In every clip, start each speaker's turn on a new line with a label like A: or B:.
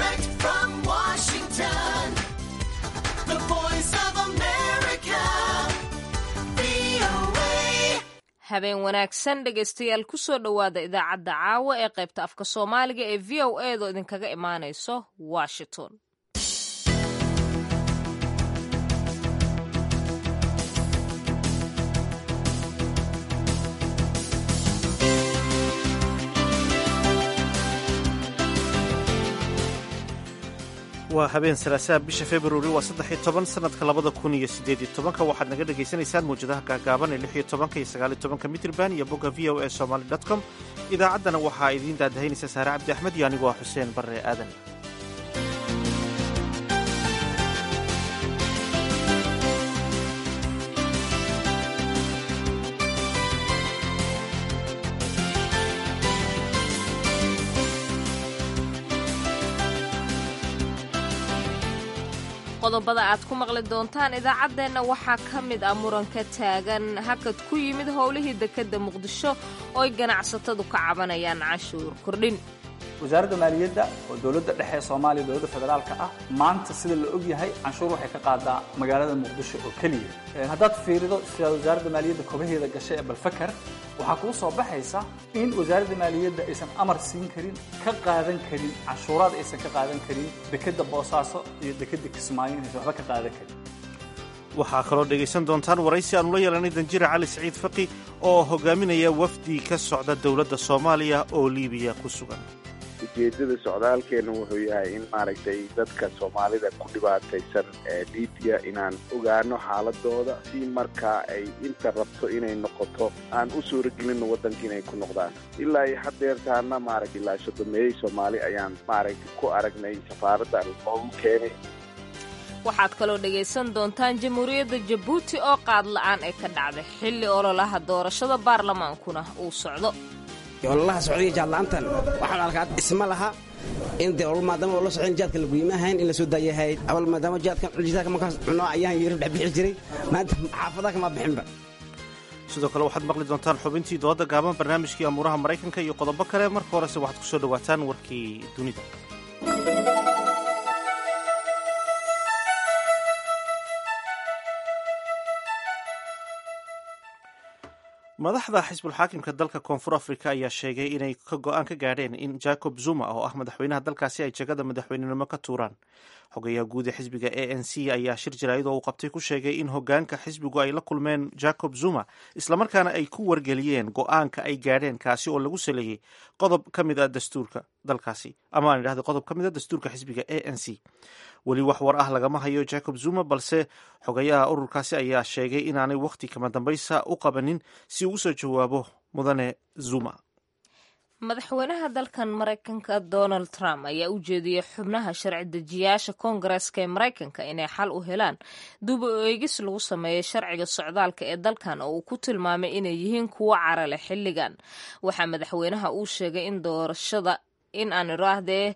A: Direct from Washington, the voice of America, VOA.
B: habeen wanaagsan dhegaystayaal kusoo dhowaada idaacadda caawa ee qaybta afka soomaaliga ee v o a do idinkaga imaanayso washington
C: waa habeen salaasaha bisha februari waa saddex iyo toban sanadka labada kun iyo sideed iyo tobanka waxaad naga dhagaysanaysaan mawjadaha gaagaaban ee lix iyo tobanka iyo sagaal iyo tobanka mitrban iyo bogga v o a somaly dot com idaacaddana waxaa idiin daadahaynaysa saare cabdi axmed iyo anigu waa xuseen barre aadan
B: qodobada aad ku maqli doontaan idaacaddeenna waxaa ka mid ah muranka taagan hakad ku yimid howlihii dekedda muqdisho oo ay ganacsatadu ka cabanayaan cashuur kordhin
D: wasaaradda maaliyadda oo dowladda dhexe ee soomaaliya dowladda federaalka ah maanta sida la og yahay canshuur waxay ka qaadaa magaalada muqdisho oo keliya Ee, haddaad fiirido sida wasaaradda maaliyadda kobaheeda gashay ee balfakar waxaa kuu soo baxaysa in wasaaradda maaliyadda aysan amar siin karin ka qaadan karin canshuuraad aysan ka qaadan karin dekedda boosaaso iyo dekedda kismaayo inaysan waxba ka qaadan karin
C: waxaa kaloo dhegaysan doontaan waraysi aanu la yeelanay danjire cali siciid faqi oo hogaaminaya wafdi ka socda dowladda soomaaliya oo liibiya ku sugan
E: ujeedada socdaalkeena wuxuu yahay in maaragtay dadka soomaalida ku dhibaataysan ee libiya inaan ogaano xaaladooda si markaa ay inta rabto inay noqoto aan u suuragelino waddanka inay ku noqdaan ilaa iyo haddeertaana maaragtay ilaa sodomeeyey soomaali ayaan maaragtay ku aragnay safaaradda loogu keenay
B: waxaad kaloo dhegaysan doontaan jamhuuriyadda jabuuti oo qaad la'aan ay ka dhacday xilli ololaha doorashada baarlamaankuna uu socdo
F: ololaha socdaiyo jaadla'aantan waxaan arkaa isma laha in dee olol maadaama oo la socon jaadka la guymahayn in la soo daayahayd awal maadaama jaadkan jidaadka markaas cuno ayaan yiri dhex bixi jiray maanta xaafadaha kama bixinba
C: sidoo kale waxaad maqli doontaan xubintii dooda gaaban barnaamijkii amuuraha maraykanka iyo qodobo kale marka horese waxaad ku soo dhowaataan warkii dunida madaxda xisbulxaakimka dalka koonfur afrika ayaa sheegay inay ka go-aan ka gaadheen in jacob zuma oo ah madaxweynaha dalkaasi ay jagada madaxweynenimo ka tuuraan xogayaha guud ee xisbiga a n c ayaa shir jaraa'id oo uu qabtay ku sheegay in hogaanka xisbigu ay la kulmeen jacob zuma islamarkaana ay ku wargeliyeen go-aanka ay gaadheen kaasi oo lagu saleeyey qodob ka mid a dastuurka dalkaasi ama aan idhahda qodob ka mid a dastuurka xisbiga a n c weli wax war ah lagama hayo jacob zuma balse xogayaha ururkaasi ayaa sheegay inaanay wakhti kama dambaysa u qabanin si uu usoo jawaabo mudane zuma
B: madaxweynaha dalkan maraykanka donald trump ayaa u jeediyey xubnaha sharci dejiyaasha koongareska ee maraykanka inay xal u helaan duba eegis lagu sameeyay sharciga socdaalka ee dalkan oo uu ku tilmaamay inay yihiin kuwo cara leh xilligan waxaa madaxweynaha uu sheegay in doorashada in aan iraahdee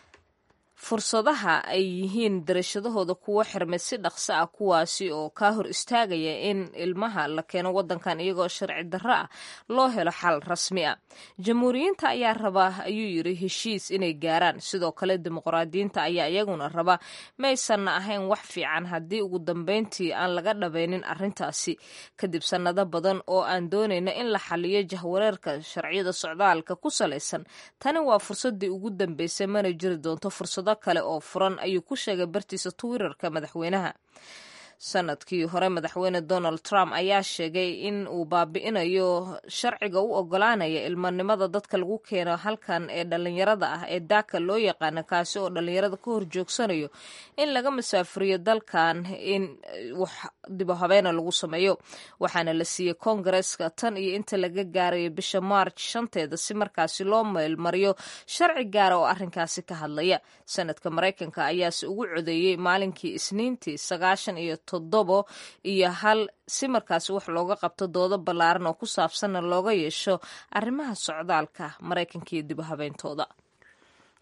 B: fursadaha ay yihiin darashadahooda kuwo xirmay si dhaqso ah kuwaasi oo kaa hor istaagaya in ilmaha la keeno wadankan iyagoo sharci darro ah loo helo xal rasmi ah jamhuuriyiinta ayaa raba ayuu yiri heshiis inay gaaraan sidoo kale dimuqraadiyiinta ayaa iyaguna raba maysanna ahayn wax fiican haddii ugu dambeyntii aan laga dhabaynin arrintaasi kadib sannado badan oo aan doonayna in la xaliyo jahwareerka sharciyada socdaalka ku salaysan tani waa fursadii ugu dambeysay mana jiri doonto fursado kale oo furan ayuu ku sheegay bartiisa twitterka madaxweynaha sanadkii hore madaxweyne donald trump ayaa sheegay in uu baabi'inayo sharciga u ogolaanaya ilmanimada dadka lagu keeno halkan ee dhalinyarada ah ee daaka loo yaqaano kaasi oo dhalinyarada ka horjoogsanayo in laga masaafuriyo dalkan in wax dibo habeena lagu sameeyo waxaana la siiyey koongareska tan iyo inta laga gaarayo bisha march shanteeda si markaasi loo meelmariyo sharci gaara oo arrinkaasi ka hadlaya sanadka maraykanka ayaase ugu codeeyey maalinkii isniintii sagaashan iyo toddobo iyo hal si markaasi wax looga qabto doodo ballaaran oo ku saabsanna looga yeesho arrimaha socdaalka maraykanka iyo dib u habeyntooda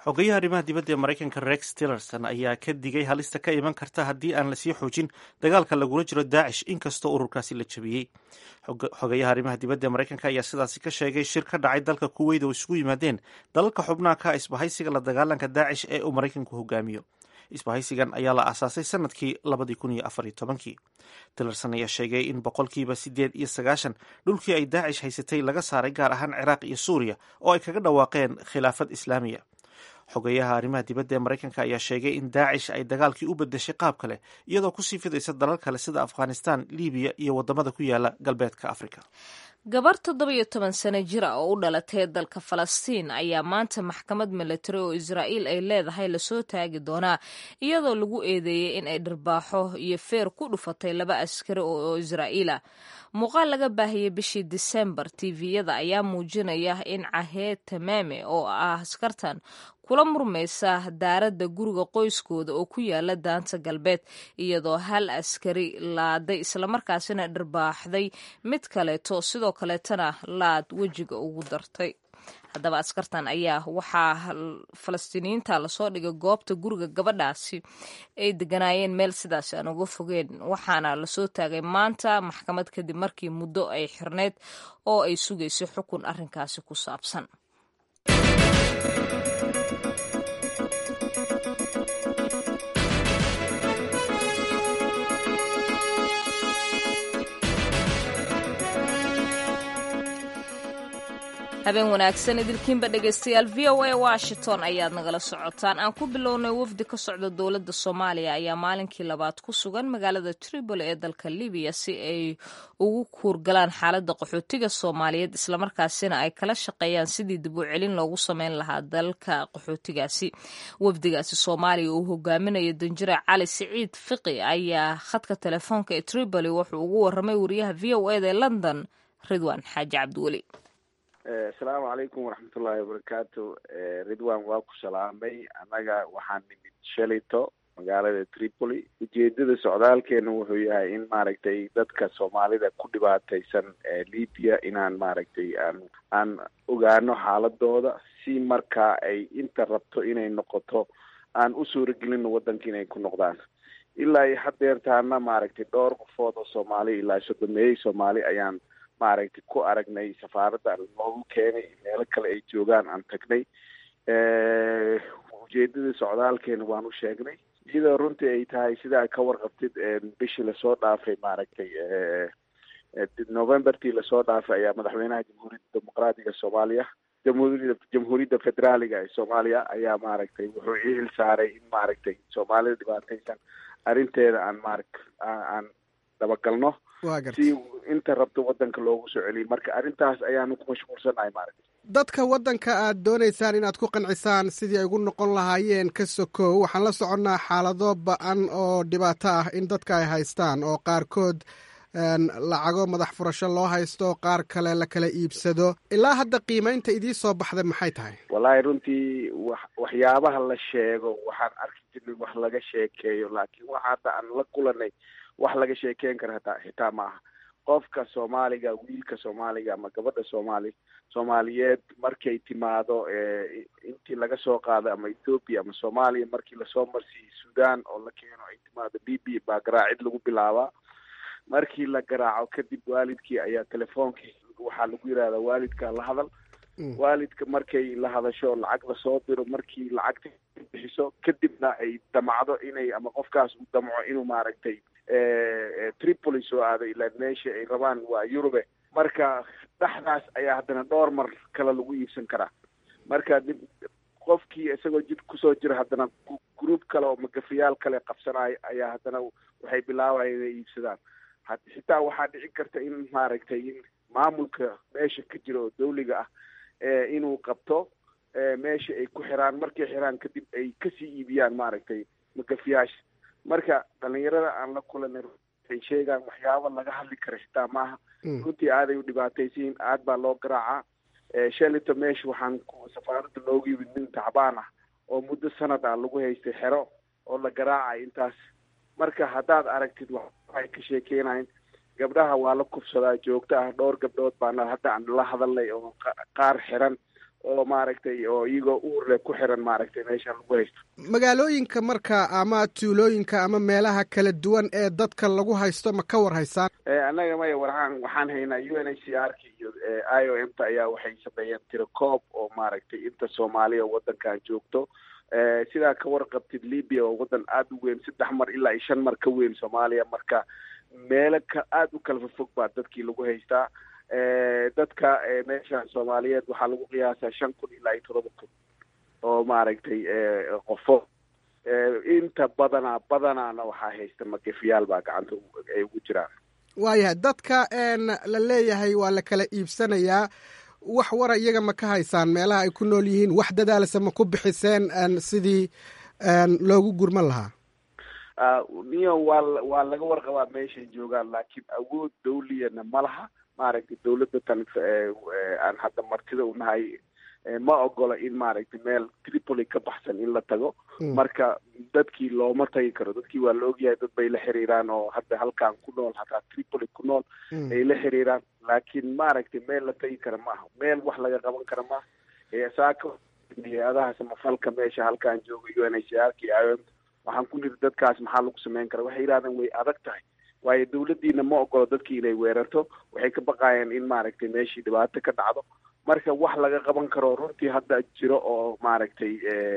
C: xogeyaha arrimaha dibadda ee maraykanka rex tillerson ayaa ka digay halista ka iman karta haddii aan lasii xoojin dagaalka lagula jiro daacish inkastoo ururkaasi la jabiyey xogeyaha arrimaha dibadda ee maraykanka ayaa sidaasi ka sheegay shir ka dhacay dalka kuweyt oo isugu yimaadeen dalalka xubnaha ka isbahaysiga la dagaalanka daacish ee uu maraykanku hogaamiyo isbahaysigan ayaa la aasaasay sanadkii labadii kun iyo afar iyo tobankii tillerson ayaa sheegay in boqolkiiba siddeed iyo sagaashan dhulkii ay daacish haysatay laga saaray gaar ahaan ciraaq iyo suuriya oo ay kaga dhawaaqeen khilaafad islaamiya xogeyaha arrimaha dibadda ee maraykanka ayaa sheegay in daacish ay dagaalkii u bedeshay qaab kale iyadoo kusii fidaysa dalal kale sida afghanistan libiya iyo wadamada ku yaala galbeedka afrika
B: gabar toddoba iyo toban sano jir ah oo u dhalatay dalka falastiin ayaa maanta maxkamad milatari oo israa'iil ay leedahay lasoo taagi doonaa iyadoo lagu eedeeyey in ay dharbaaxo iyo feer ku dhufatay laba askari oo israa'iil ah muuqaal laga baahiyey bishii disembar tviyada ayaa muujinaya in caheed tamaame oo ah askartan kula murmaysa daaradda guriga qoyskooda oo ku yaala daanta galbeed iyadoo hal askari laaday islamarkaasina dharbaaxday mid kaleeto sidoo kaleetana laad wejiga ugu dartay haddaba askartan ayaa waxaa falastiiniyiinta lasoo dhigay goobta guriga gabadhaasi ay deganaayeen meel sidaasi aan uga fogeen waxaana lasoo taagay maanta maxkamad kadib markii muddo ay xirneyd oo ay sugaysay xukun arrinkaasi ku saabsan habeen wanaagsan idilkiinba dhegaystayaal v o a washington ayaad nagala socotaan aan ku bilownay wafdi ka socda dowladda soomaaliya ayaa maalinkii labaad ku sugan magaalada tripoli ee dalka libiya si ay ugu kuurgalaan xaaladda qaxootiga soomaaliyeed islamarkaasina ay kala shaqeeyaan sidii dib u celin loogu sameyn lahaa dalka qaxootigaasi wafdigaasi soomaaliya uu hogaaminayo danjire cali siciid fiqi ayaa khadka telefoonka ee tripoli wuxuu ugu waramay wariyaha v o eda ee london ridwan xaaji cabdiweli
E: asalaamu calaykum waraxmatullaahi wabarakaatu ridwan waa ku salaamay annaga waxaan nimid shalito magaalada tripoli ujeedada socdaalkeena wuxuu yahay in maaragtay dadka soomaalida ku dhibaataysan libya inaan maaragtay aan aan ogaano xaaladooda si markaa ay inta rabto inay noqoto aan u suuragelino waddanka inay ku noqdaan ilaa iyo hadeertaana maaragtay dhowr qofood oo soomaali ilaa sodomeeyey soomaali ayaan maaragtay ku aragnay safaaradda noogu keenay meelo kale ay joogaan aan tagnay ujeedada socdaalkeena waan u sheegnay iyadoo runtii ay tahay sidaa ka warqabtid bishii lasoo dhaafay maaragtay novembertii lasoo dhaafay ayaa madaxweynaha jamhuuriyadda dimuqraatiga soomaaliya jamhuuriyadda jamhuuriyadda federaaliga ee soomaaliya ayaa maaragtay wuxuu ii xil saaray in maaragtay soomaalida dhibaataysan arrinteeda aan maarag aan dabagalno si inta rabto waddanka loogu soo celiyay marka arrintaas ayaanu ku mashquulsanahay maaragtay
G: dadka waddanka aad doonaysaan inaad ku qancisaan sidii ay ugu noqon lahaayeen ka sokow waxaan la soconnaa xaalado ba-an oo dhibaato ah in dadka ay haystaan oo qaarkood lacago madax furasho loo haysto qaar kale la kala iibsado ilaa hadda qiimaynta idii soo baxday maxay tahay
E: wallaahi runtii wax waxyaabaha la sheego waxaan arki jirnay wax laga sheekeeyo laakiin waxa hadda aan la kulanay wax laga sheekeyn kara hataa xitaa ma aha qofka soomaaliga wiilka soomaaliga ama gabadha soomaali soomaaliyeed markay timaado intii laga soo qaado ama ethoopia ama soomaaliya markii lasoo marsiiyey sudan oo la keeno ay timaado b b baa garaacid lagu bilaabaa markii la garaaco kadib waalidkii ayaa telefoonkii waxaa lagu yidhahdaa waalidka la hadal waalidka markay la hadasho lacag lasoo diro markii lacagta bixiso kadibna ay damacdo inay ama qofkaas uu damco inuu maaragtay tripoli soo aado ilaa meesha ay rabaan waa yurube marka dhexdaas ayaa haddana dhowr mar kale lagu iibsan karaa marka dib qofkii isagoo jid kusoo jira haddana group kale oo magafayaal kale qabsanaayo ayaa haddana waxay bilaabayan inay iibsadaan xitaa waxaa dhici karta in maaragtay in maamulka meesha ka jira oo dawliga ah inuu qabto meesha ay ku xiraan markay xiraan kadib ay kasii iibiyaan maaragtay magafiyaasha marka dhalinyarada aan la kulanay ay sheegaan waxyaaba laga hadli kara xitaa maaha runtii aaday u dhibaataysiin aad baa loo garaacaa shalito meesha waxaan safaaradda loogu yimid nin tacbaan ah oo muddo sanad ah lagu haystay xero oo la garaacay intaas marka haddaad aragtid waxay ka sheekeynayn gabdhaha waa la kufsadaa joogto ah dhowr gabdhood baana hadda aan la hadalnay oo qaar xiran oo maaragtay oo iyagoo uurle ku xiran maaragtay meeshan lagu haysto
G: magaalooyinka marka ama tuulooyinka ama meelaha kala duwan ee dadka lagu haysto ma ka war haysaan
E: annaga maya waxaan waxaan haynaa u n h c r ka iyo i o m ta ayaa waxay sameeyeen tirakoob oo maaragtay inta soomaaliya waddankan joogto sidaa ka warqabtid libya oo waddan aada u weyn saddex mar ilaa iyo shan mar ka weyn soomaaliya marka meelo ka aada u kala fofog baa dadkii lagu haystaa dadka meesha soomaaliyeed waxaa lagu qiyaasaa shan kun ilaa iyo todoba kun oo maaragtay qofo inta badanaa badanaana waxaa haysta magefiyaal baa gacanta ay ugu jiraan
G: waayahay dadka la leeyahay waa la kala iibsanayaa wax wara iyaga ma ka haysaan meelaha ay ku nool yihiin wax dadaalse ma ku bixiseen sidii loogu gurman lahaa
E: niyo waa waa laga warqabaa meeshay joogaan laakiin awood dawliyana ma laha maaragtay dawladda tan aan hadda martida u nahay ma ogola in maaragtay meel tripoli ka baxsan in la tago marka dadkii looma tagi karo dadkii waa la ogyahay dad bay la xiriiraan oo hadda halkan ku nool hataa tripoli ku nool ay la xiriiraan laakiin maaragtay meel la tagi kara maaha meel wax laga qaban kara maaha saaka hay-adaha samafalka meesha halkaan jooga u n h c r k i o m waxaan ku niri dadkaas maxaa lagu sameyn kara waxay yidhahdeen way adag tahay waayo dawladdiina ma ogolo dadkii inay weerarto waxay ka baqaayeen in maaragtay meeshii dhibaato ka dhacdo marka wax laga qaban karo runtii hadda jiro oo maaragtay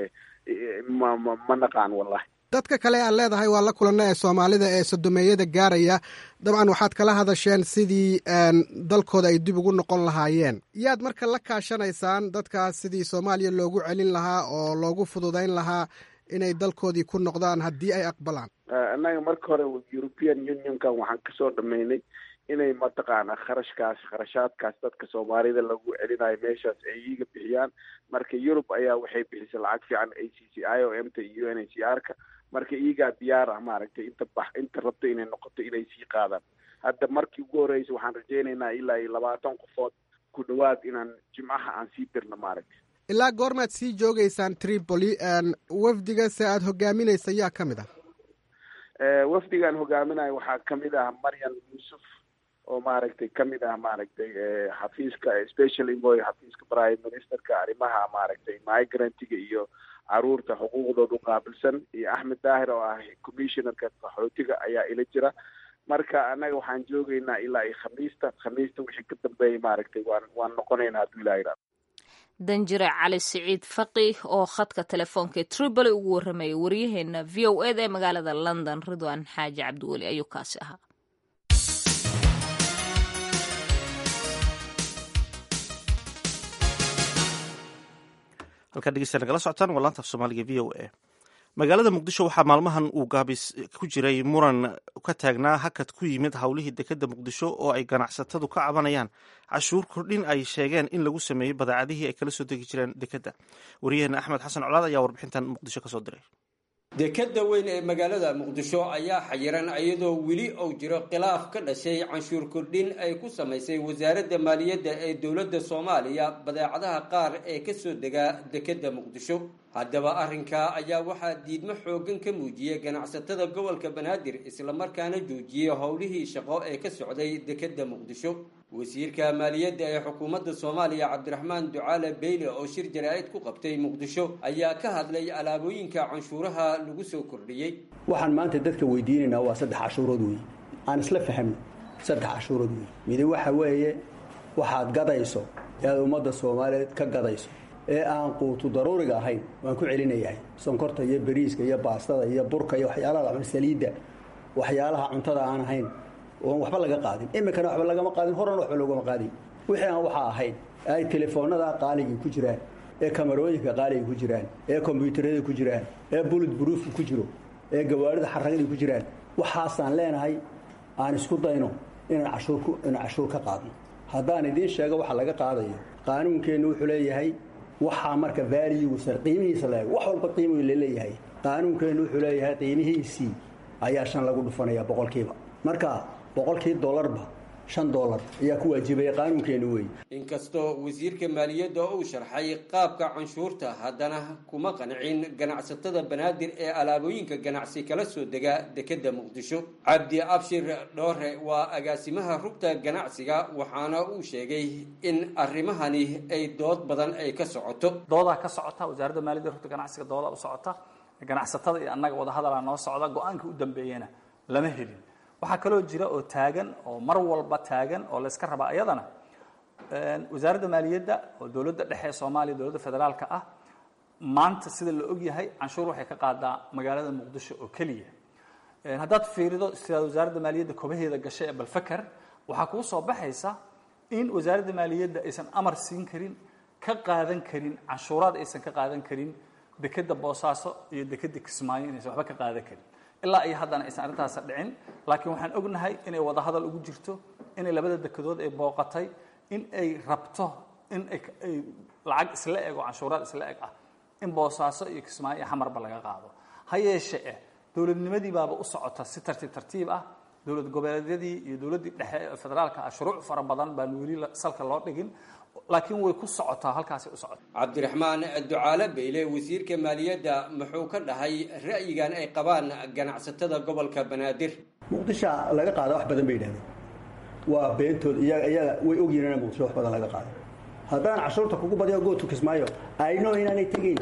E: ma ma ma naqaan wallahi
G: dadka kale aad leedahay waa la kulana ee soomaalida ee sodomeeyada gaaraya dabcan waxaad kala hadasheen sidii dalkooda ay dib ugu noqon lahaayeen yaad marka la kaashanaysaan dadkaas sidii soomaaliya loogu celin lahaa oo loogu fududayn lahaa inay dalkoodii ku noqdaan haddii ay aqbalaan
E: annaga marka hore european unionkan waxaan kasoo dhameynay inay mataqaana kharashkaas kharashaadkaas dadka soomaalida lagu celinayo meeshaas ay iiga bixiyaan marka yurub ayaa waxay bixisay lacag fiican a c c i o m ta iyo u n h c r ka marka iyagaa diyaar ah maaragtay inta bax inta rabto inay noqoto inay sii qaadaan hadda markii ugu horreysay waxaan rajaynaynaa ilaa iyo labaatan qofood ku dhawaad inaan jimcaha aan sii dirno maaragtay
G: ilaa goormaad sii joogaysaan tripoli wafdiga se aada hogaaminaysa yaa ka mid ah
E: wafdigaan hogaaminayo waxaa kamid ah maryam yuusuf oo maaragtay kamid ah maaragtay xafiiska special envoy xafiiska prime ministerka arrimaha maaragtay migrantiga iyo caruurta xuquuqdooda uqaabilsan iyo axmed daahir oo ah commissionerka qaxootiga ayaa ila jira marka annaga waxaan joogaynaa ilaa iyo khamiista khamiista wixii ka dambeeyay maaragtay waan waan noqonaynaa hadduu ilaha yidhahdo
B: danjire cali siciid faqih oo khadka telefoonka ee tripoli ugu warramayay waryaheena v o eda ee magaalada london ridwan xaaji cabdiweli ayuu kaasi ahaa
C: halkaa dhegeysta nagala socotaan waa laanta af soomaaliga v o a magaalada muqdisho waxaa maalmahan uu gaabis ku jiray muran ka taagnaa hakad ku yimid howlihii dekeda muqdisho oo ay ganacsatadu ka cabanayaan cashuur kordhin ay sheegeen in lagu sameeyey badeecadihii ay kala soo degi jireen dekeda wariyaheena axmed xasan colaad ayaa warbixintan muqdisho kasoo diray
H: dekeda weyn ee magaalada muqdisho ayaa xayiran iyadoo weli uu jiro khilaaf ka dhashay canshuur kordhin ay ku samaysay wasaaradda maaliyadda ee dowladda soomaaliya badeecadaha qaar ee kasoo degaa dekeda muqdisho haddaba arrinkaa ayaa waxaa diidmo xooggan ka muujiyey ganacsatada gobolka banaadir islamarkaana joojiyey howlihii shaqo ee ka socday dekeda muqdisho wasiirka maaliyadda ee xukuumadda soomaaliya cabdiraxmaan ducaale beyle oo shir jaraa'id ku qabtay muqdisho ayaa ka hadlay alaabooyinka canshuuraha lagu soo kordhiyey
I: waxaan maanta dadka weydiinaynaa waa saddex cashuurood wey aan isla fahamno saddex cashuurood wey midi waxa weeye waxaad gadayso ee aad ummadda soomaaliyeed ka gadayso ee aan quutu daruuriga ahayn waan ku celinayahay sonkorta iyo bariiska iyo baastada iyo burka iyo waxyaalaha saliidda waxyaalaha cuntada aan ahayn oon waxba laga qaadin iminkana waxba lagama qaadin horena waxba loogama qaadin wixii aan waxaa ahayn ay telefoonada qaaligii ku jiraan ee kamarooyinka qaaliga ku jiraan ee kombyuutarada ku jiraan ee bulid buruufka ku jiro ee gawaarida xaragadii ku jiraan waxaasaan leenahay aan isku dayno inaan cashuur inaan cashuur ka qaadno haddaan idiin sheego waxa laga qaadayo qaanuunkeennu wuxuu leeyahay waxaa marka vaaliyigiisa qiimihiisa la wax walba qiimu laleeyahay qaanuunkeennu wuxuu leeyahay qiimihiisii ayaa shan lagu dhufanaya boqolkiiba marka boqolkii dollarba shan dollar ayaa ku waajibaya qaanuunkeenu wey
H: inkastoo wasiirka maaliyadda uu sharxay qaabka canshuurta haddana kuma qancin ganacsatada banaadir ee alaabooyinka ganacsi kala soo dega dekedda muqdisho cabdi abshir dhoore waa agaasimaha rugta ganacsiga waxaana uu sheegay in arrimahani ay dood badan ay ka socoto
D: doodaa ka socota wasaaradda maaliyadda rugta ganacsiga doodaa u socota ganacsatada iyo annaga wadahadalaa noo socda go-aanka u dambeeyana lama helin waxaa kaloo jira oo taagan oo mar walba taagan oo layska rabaa iyadana wasaaradda maaliyadda oo dowladda dhexe ee soomaaliya dowladda federaalka ah maanta sida la ogyahay canshuur waxay ka qaadaa magaalada muqdisho oo keliya haddaad fiirido sida wasaaradda maaliyadda kobaheeda gashay ee balfaker waxaa kuu soo baxaysa in wasaaradda maaliyadda aysan amar siin karin ka qaadan karin canshuuraad aysan ka qaadan karin dekedda boosaaso iyo dekedda kismaayo inaysan waxba ka qaadan karin ilaa iyo haddana aysan arrintaas dhicin laakiin waxaan ognahay inay wadahadal ugu jirto inay labada dekedood ay booqatay in ay rabto in ay lacag isla eg oo canshuuraad isla eg ah in boosaaso iyo kismaayo iyo xamarba laga qaado ha yeeshe eh dowladnimadii baaba u socota si tartiib tartiib ah dowlad goboleedyadii iyo dowladdii dhexe ee federaalka ah shuruuc fara badan baan weli salka loo dhigin laakiin way ku socotaa halkaasay u socota
H: cabdiraxmaan ducaale beyle wasiirka maaliyadda muxuu ka dhahay ra'yigan ay qabaan ganacsatada gobolka banaadir
I: muqdisho laga qaada wax badan bay yidhahdeen waa beentood iyaga iyaga way ogyihiin in muqdisho wax badan laga qaado haddaan cashuurta kugu badiyo gootu kismaayo ayno inaanay tegayn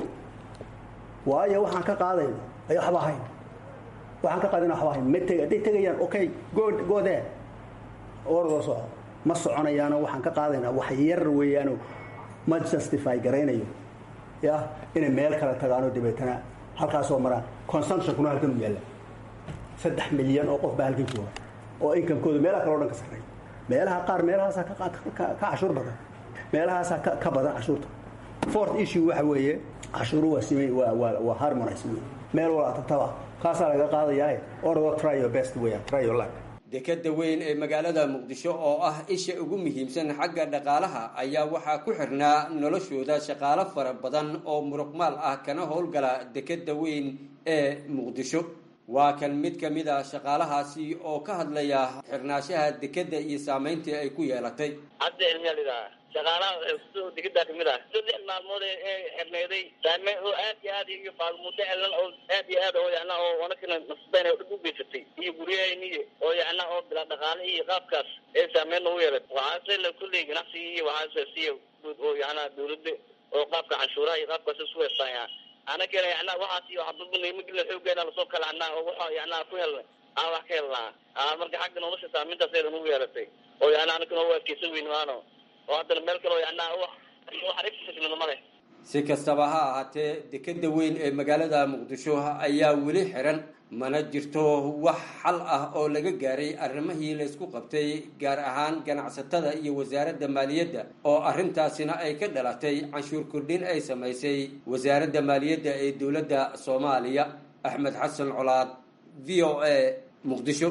I: waayo waxaan ka qaadayno ay waxba ahayn waxaan ka qaadayna waxba ahayn ma teg hadday tegayaan okay go go there ordoo soco ma soconayaano waxaan ka qaadaynaa wax yar weeyaano ma justify garaynayo ya inay meel kale tagaano dabeetana halkaasoo maraan consumptionkuna halkan u yaalla saddex milyan oo qof baa halkan jooga oo inkamkooda meelaha kale o dhan ka sarreeya meelaha qaar meelahaasaa ka cashuur badan meelahaasaa ka badan cashuurta fourth issue waxa weeye cashuuru waa simay waa waa waa harmonize wey meel walaa tagtaba kaasaa laga qaadayaa ordo try your best weeyaan try your luck
H: dekeda weyn ee magaalada muqdisho oo ah isha ugu muhiimsan xagga dhaqaalaha ayaa waxaa ku xirnaa noloshooda shaqaalo fara badan oo muruqmaal ah kana howlgala dekeda weyn ee muqdisho waa kan mid ka mid a shaqaalahaasi oo ka hadlaya xirnaashaha dekeda iyo saameyntii ay ku yeelatay
J: hadda ilmiyalidaa shaqaalaha degedaa kamid ah saddex maalmood ee xirneyday saameyn oo aad iyo aad iyo faalmuddo elan oo aad iyo aad oo yana oo wanakana nasbeen oo dhib u geysatay iyo guryahayniyo oo yana oo bila dhaqaale iyo qaabkaas ee saameyn ugu yeelatay waxaase la kulley ganacsiga iyo waxaase siya guud oo yana dawladda oo qaabka canshuuraha iyo qaabkaas isku heestaan anagana yana waxaas iyo waxbadbanimagila xoogeena lasoo kala anaa oo waxa yana ku helnay aan wax ka helnaa marka xagga nolosha saameyntaas eedan ugu yeelatay oo yana anagana oo adkeysan weyn maano oo haddana meel kale oo yana wax wax male
H: si kastaba ha ahaatee dekeda weyn ee magaalada muqdisho ayaa weli xiran mana jirto wax xal ah oo laga gaaray arrimihii laysku qabtay gaar ahaan ganacsatada iyo wasaaradda maaliyadda oo arrintaasina ay ka dhalatay canshuur kordhin ay samaysay wasaaradda maaliyadda ee dowladda soomaaliya axmed xasan colaad v o a muqdisho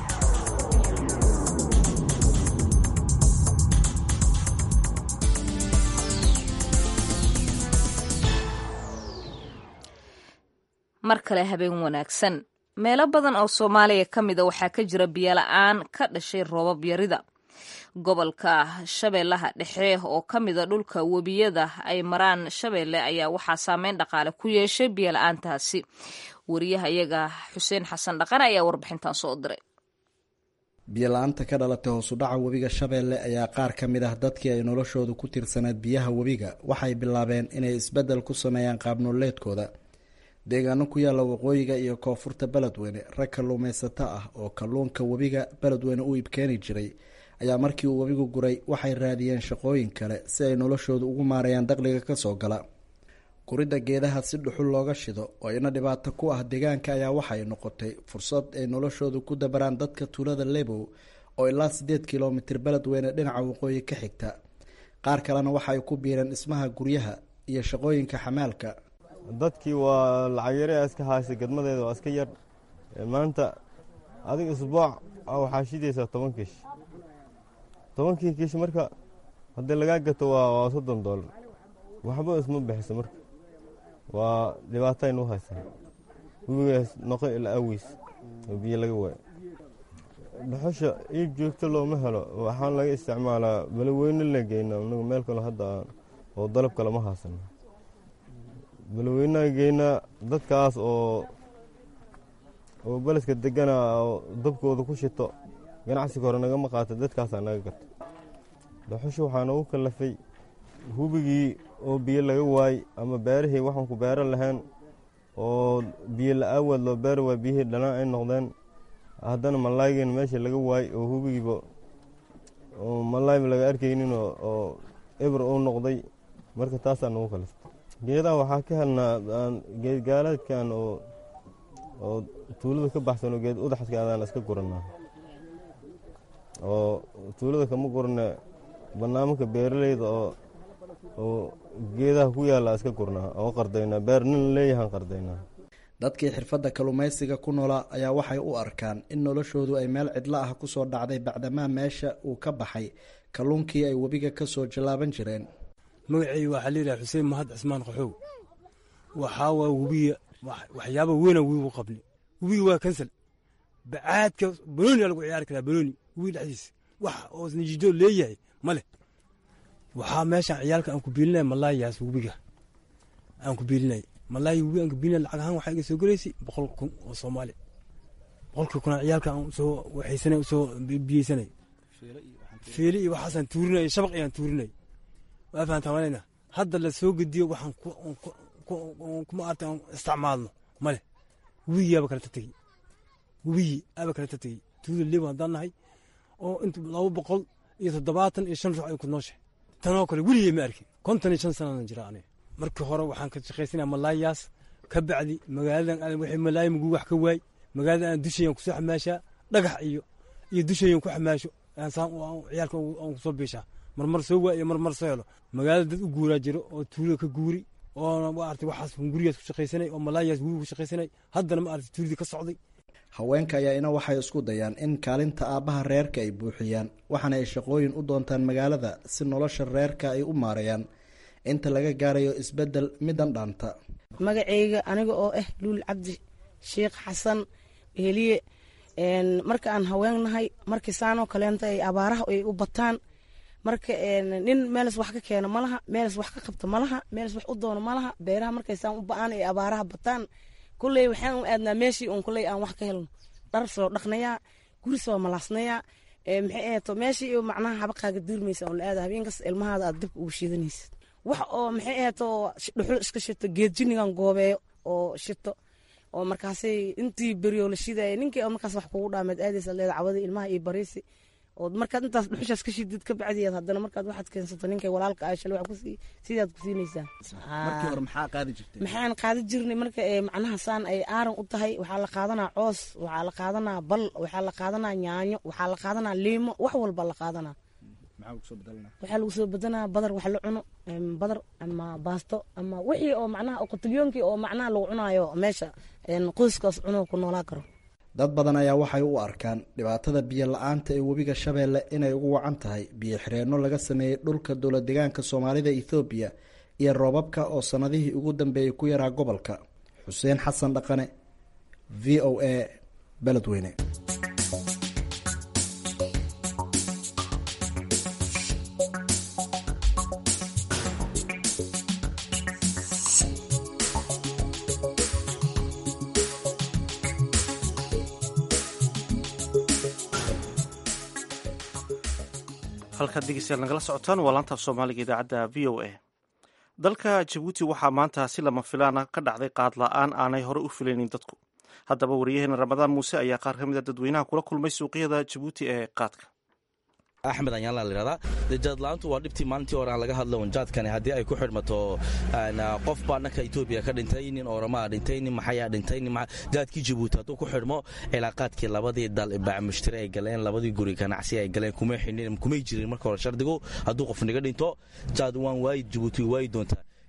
B: mar kale habeen wanaagsan meelo badan oo soomaaliya ka mida waxaa ka jira biyola-aan ka dhashay roobab yarida gobolka shabeellaha dhexe oo ka mida dhulka webiyada ay maraan shabeelle ayaa waxaa saameyn dhaqaale ku yeeshay biyola-aantaasi wariyaha iyaga xuseen xasan dhaqane ayaa warbixintan soo diray
K: biyola-aanta ka dhalatay hoosudhaca webiga shabeelle ayaa qaar ka mid ah dadkii ay noloshoodu ku tirsanayd biyaha webiga waxay bilaabeen inay isbeddel ku sameeyaan qaabnoleedkooda deegaano ku yaalla waqooyiga iyo koonfurta beledweyne rag kalluumaysato ah oo kalluunka webiga beledweyne u iibkeeni jiray ayaa markii uu webigu guray waxay raadiyeen shaqooyin kale si ay noloshoodu ugu maarayaan dakhliga ka soo gala guridda geedaha si dhuxul looga shido oo ina dhibaato ku ah deegaanka ayaa waxay noqotay fursad ay noloshoodu ku dabaraan dadka tuulada lebow oo ilaa siddeed kilomitir beledweyne dhinaca waqooyi ka xigta qaar kalena waxay ku biireen dhismaha guryaha iyo shaqooyinka xamaalka
L: dadkii waa lacag yare iska haysay gadmadeeda waa iska yar maanta adiga isbuuc waxaa shidaysaa toban kiish tobankii kiish marka haddii lagaa gato waa soddon doolar waxba isma bixiso marka waa dhibaataynu haysaa webigaas noqo ilaa awiis oo biyo laga waayo dhuxusha iib joogto looma helo waxaan laga isticmaalaa balaweyne la geynaa inagu meel kale hadda oo dalab kale ma haasano balaweynaha geynaa dadkaas oo oo beleska degana oo dabkooda ku shito ganacsiga hore nagama qaata dadkaasaa naga gato dhuxusha waxaa noogu kallafay hubigii oo biyo laga waay ama beerihii waxaan ku beero lahayn oo biyo la-aawaad loo beeri waay biyihii dhanaan ay noqdeen haddana malaaygeen meesha laga waay oo hubigiiba oo malaayba laga arkaynin oo eber uu noqday marka taasaa nagu kaliftay geedaha waxaa ka helnaa geedgaalaadkan oo oo tuulada ka baxsan oo geed udaxaska adaan iska guranaa oo tuulada kama gurne barnaamijka beeraleyda oo oo geedaha ku yaalla iska gurnaa oo qardaynaa beer nin leeyahaan qardaynaa
K: dadkii xirfadda kalluumaysiga ku noolaa ayaa waxay u arkaan in noloshoodu ay meel cidlo ah ku soo dhacday bacdamaa meesha uu ka baxay kalluunkii ay webiga ka soo jallaaban jireen
M: magacayga waxaa layidhaha xuseen mahad cismaan qaxow waxaa waa webiga waxyaaba weyna webigu qabni webiga waa kansal bacaadka banooni lagu ciyaari karaa banooni webiga dhexdiisa wax oo nijido leeyahay ma leh waxaa meeshaan ciyaalka aan ku biilinaya malaayaas webiga aan ku biilinay malaaya webiga aan ku biilinay lacag ahaan waxaa iga soo gelaysay boqol kun oo soomaali boqolkii kuna ciyaalka aan usoo waxaysanay usoo biyeysanay fiili iyo waxaasaan tuurinay shabaq iyaan tuurinay waa fahantaa malayna hadda la soo gediyo waxaan kuma arta aan isticmaalno male webigii aba kala tategi webigii aba kala tategi tuuda leebo haddaan nahay oo inta laba boqol iyo toddobaatan iyo shan ruux ay ku nooshahay tanoo kale weligay ma arkin konton iyo shan sanaadan jira aniga markii hore waxaan ka shaqaysanaya malaayaas ka bacdi magaaladan aadan wixii malaaya muguu wax ka waay magaaladan aan dushayan kusoo xamaashaa dhagax iyo iyo dushayan ku xamaasho ciyaalka aan kusoo biishaa marmar soo waa iyo marmar soo helo magaalada dad u guuraa jiro oo tuulada ka guuri oo maarata waxaas gurigaas ku shaqaysanay oo malaayaas guriga ku shaqaysanay haddana maarata tuuladii ka socday
K: haweenka ayaa ina waxay isku dayaan in kaalinta aabbaha reerka ay buuxiyaan waxaana ay shaqooyin u doontaan magaalada si nolosha reerka ay u maareeyaan inta laga gaarayo isbeddel midan dhaanta
N: magacayga aniga oo ah luul cabdi sheekh xasan heliye marka aan haweennahay markii saanoo kaleenta ay abaaraha ay u bataan marka nin meelas wax ka keeno malaha meelas wax ka qabto malaha meelas wax u doono malaha beeraha markay saan u ba-aan ay abaaraha bataan kulley waxaan u aadnaa meeshii uun kulley aan wax ka helno dhar soo dhaqnayaa guri soo malaasnayaa maxay ahato meeshii macnaha habaqaaga duurmaysa oon la aada habeenkas ilmahaada aad dibka ugu shiidanaysid wax oo maxay ahato dhuxul iska shito geed jinigan goobeeyo oo shito oo markaasay intii beriyo la shidaya ninkii oo markaas wax kugu dhaameed aadaysa leeda cawada ilmaha iyo bariisi oo markaad intaas dhuxushaas ka shidid ka bacdiyaad haddana markaad waxaad keensato ninkay walaalka ah shalay wax kusii sidaad ku siinaysaa
K: markii hore maxaa qaadi jirtay
N: maxaan qaadi jirnay marka ee macnaha saan ay aaran u tahay waxaa la qaadanaa coos waxaa la qaadanaa bal waxaa la qaadanaa yaanyo waxaa la qaadanaa liimo wax walba la qaadanaa waxaa lagu soo badanaa badar wax la cuno badar ama baasto ama wixii oo macnaha qotilyoonkii oo macnaha lagu cunaayo meesha qoyskaas cuno ku noolaa karo
K: dad badan ayaa waxay u arkaan dhibaatada biyo la-aanta ee webiga shabeelle inay ugu wacan tahay biyo xireenno laga sameeyey dhulka dowla deegaanka soomaalida ethoobiya iyo roobabka oo sannadihii ugu dambeeyey ku yaraa gobolka xuseen xasan dhaqane v o a beledweyne
C: halkaad dhegeystayaal nagala socotaan waa laantaaf soomaaliga idaacadda v o a dalka jabuuti waxaa maanta si lama filaana ka dhacday qaad la-aan aanay hore u filaynin dadku haddaba wariyaheena ramadaan muuse ayaa qaar ka mid a dadweynaha kula kulmay suuqyada jabuuti ee qaadka
O: axmed anyaan la yidhahdaa dee jaadla-aantu waa dhibtii maalintii hore aan laga hadla un jaadkani haddii ay ku xidhmato qof baa dhanka etoobiya ka dhintay nin oromaa dhintay nin maxayaa dhintay nin jaadkii jabuuti hadduu ku xidhmo cilaaqaadkii labadii dal bacmushtari ay galeen labadii guri ganacsi ay galeen kumay xidhin kumay jirin marka hore shardigu hadduu qof niga dhinto jaad waan waayi jabuuti waayi doontaa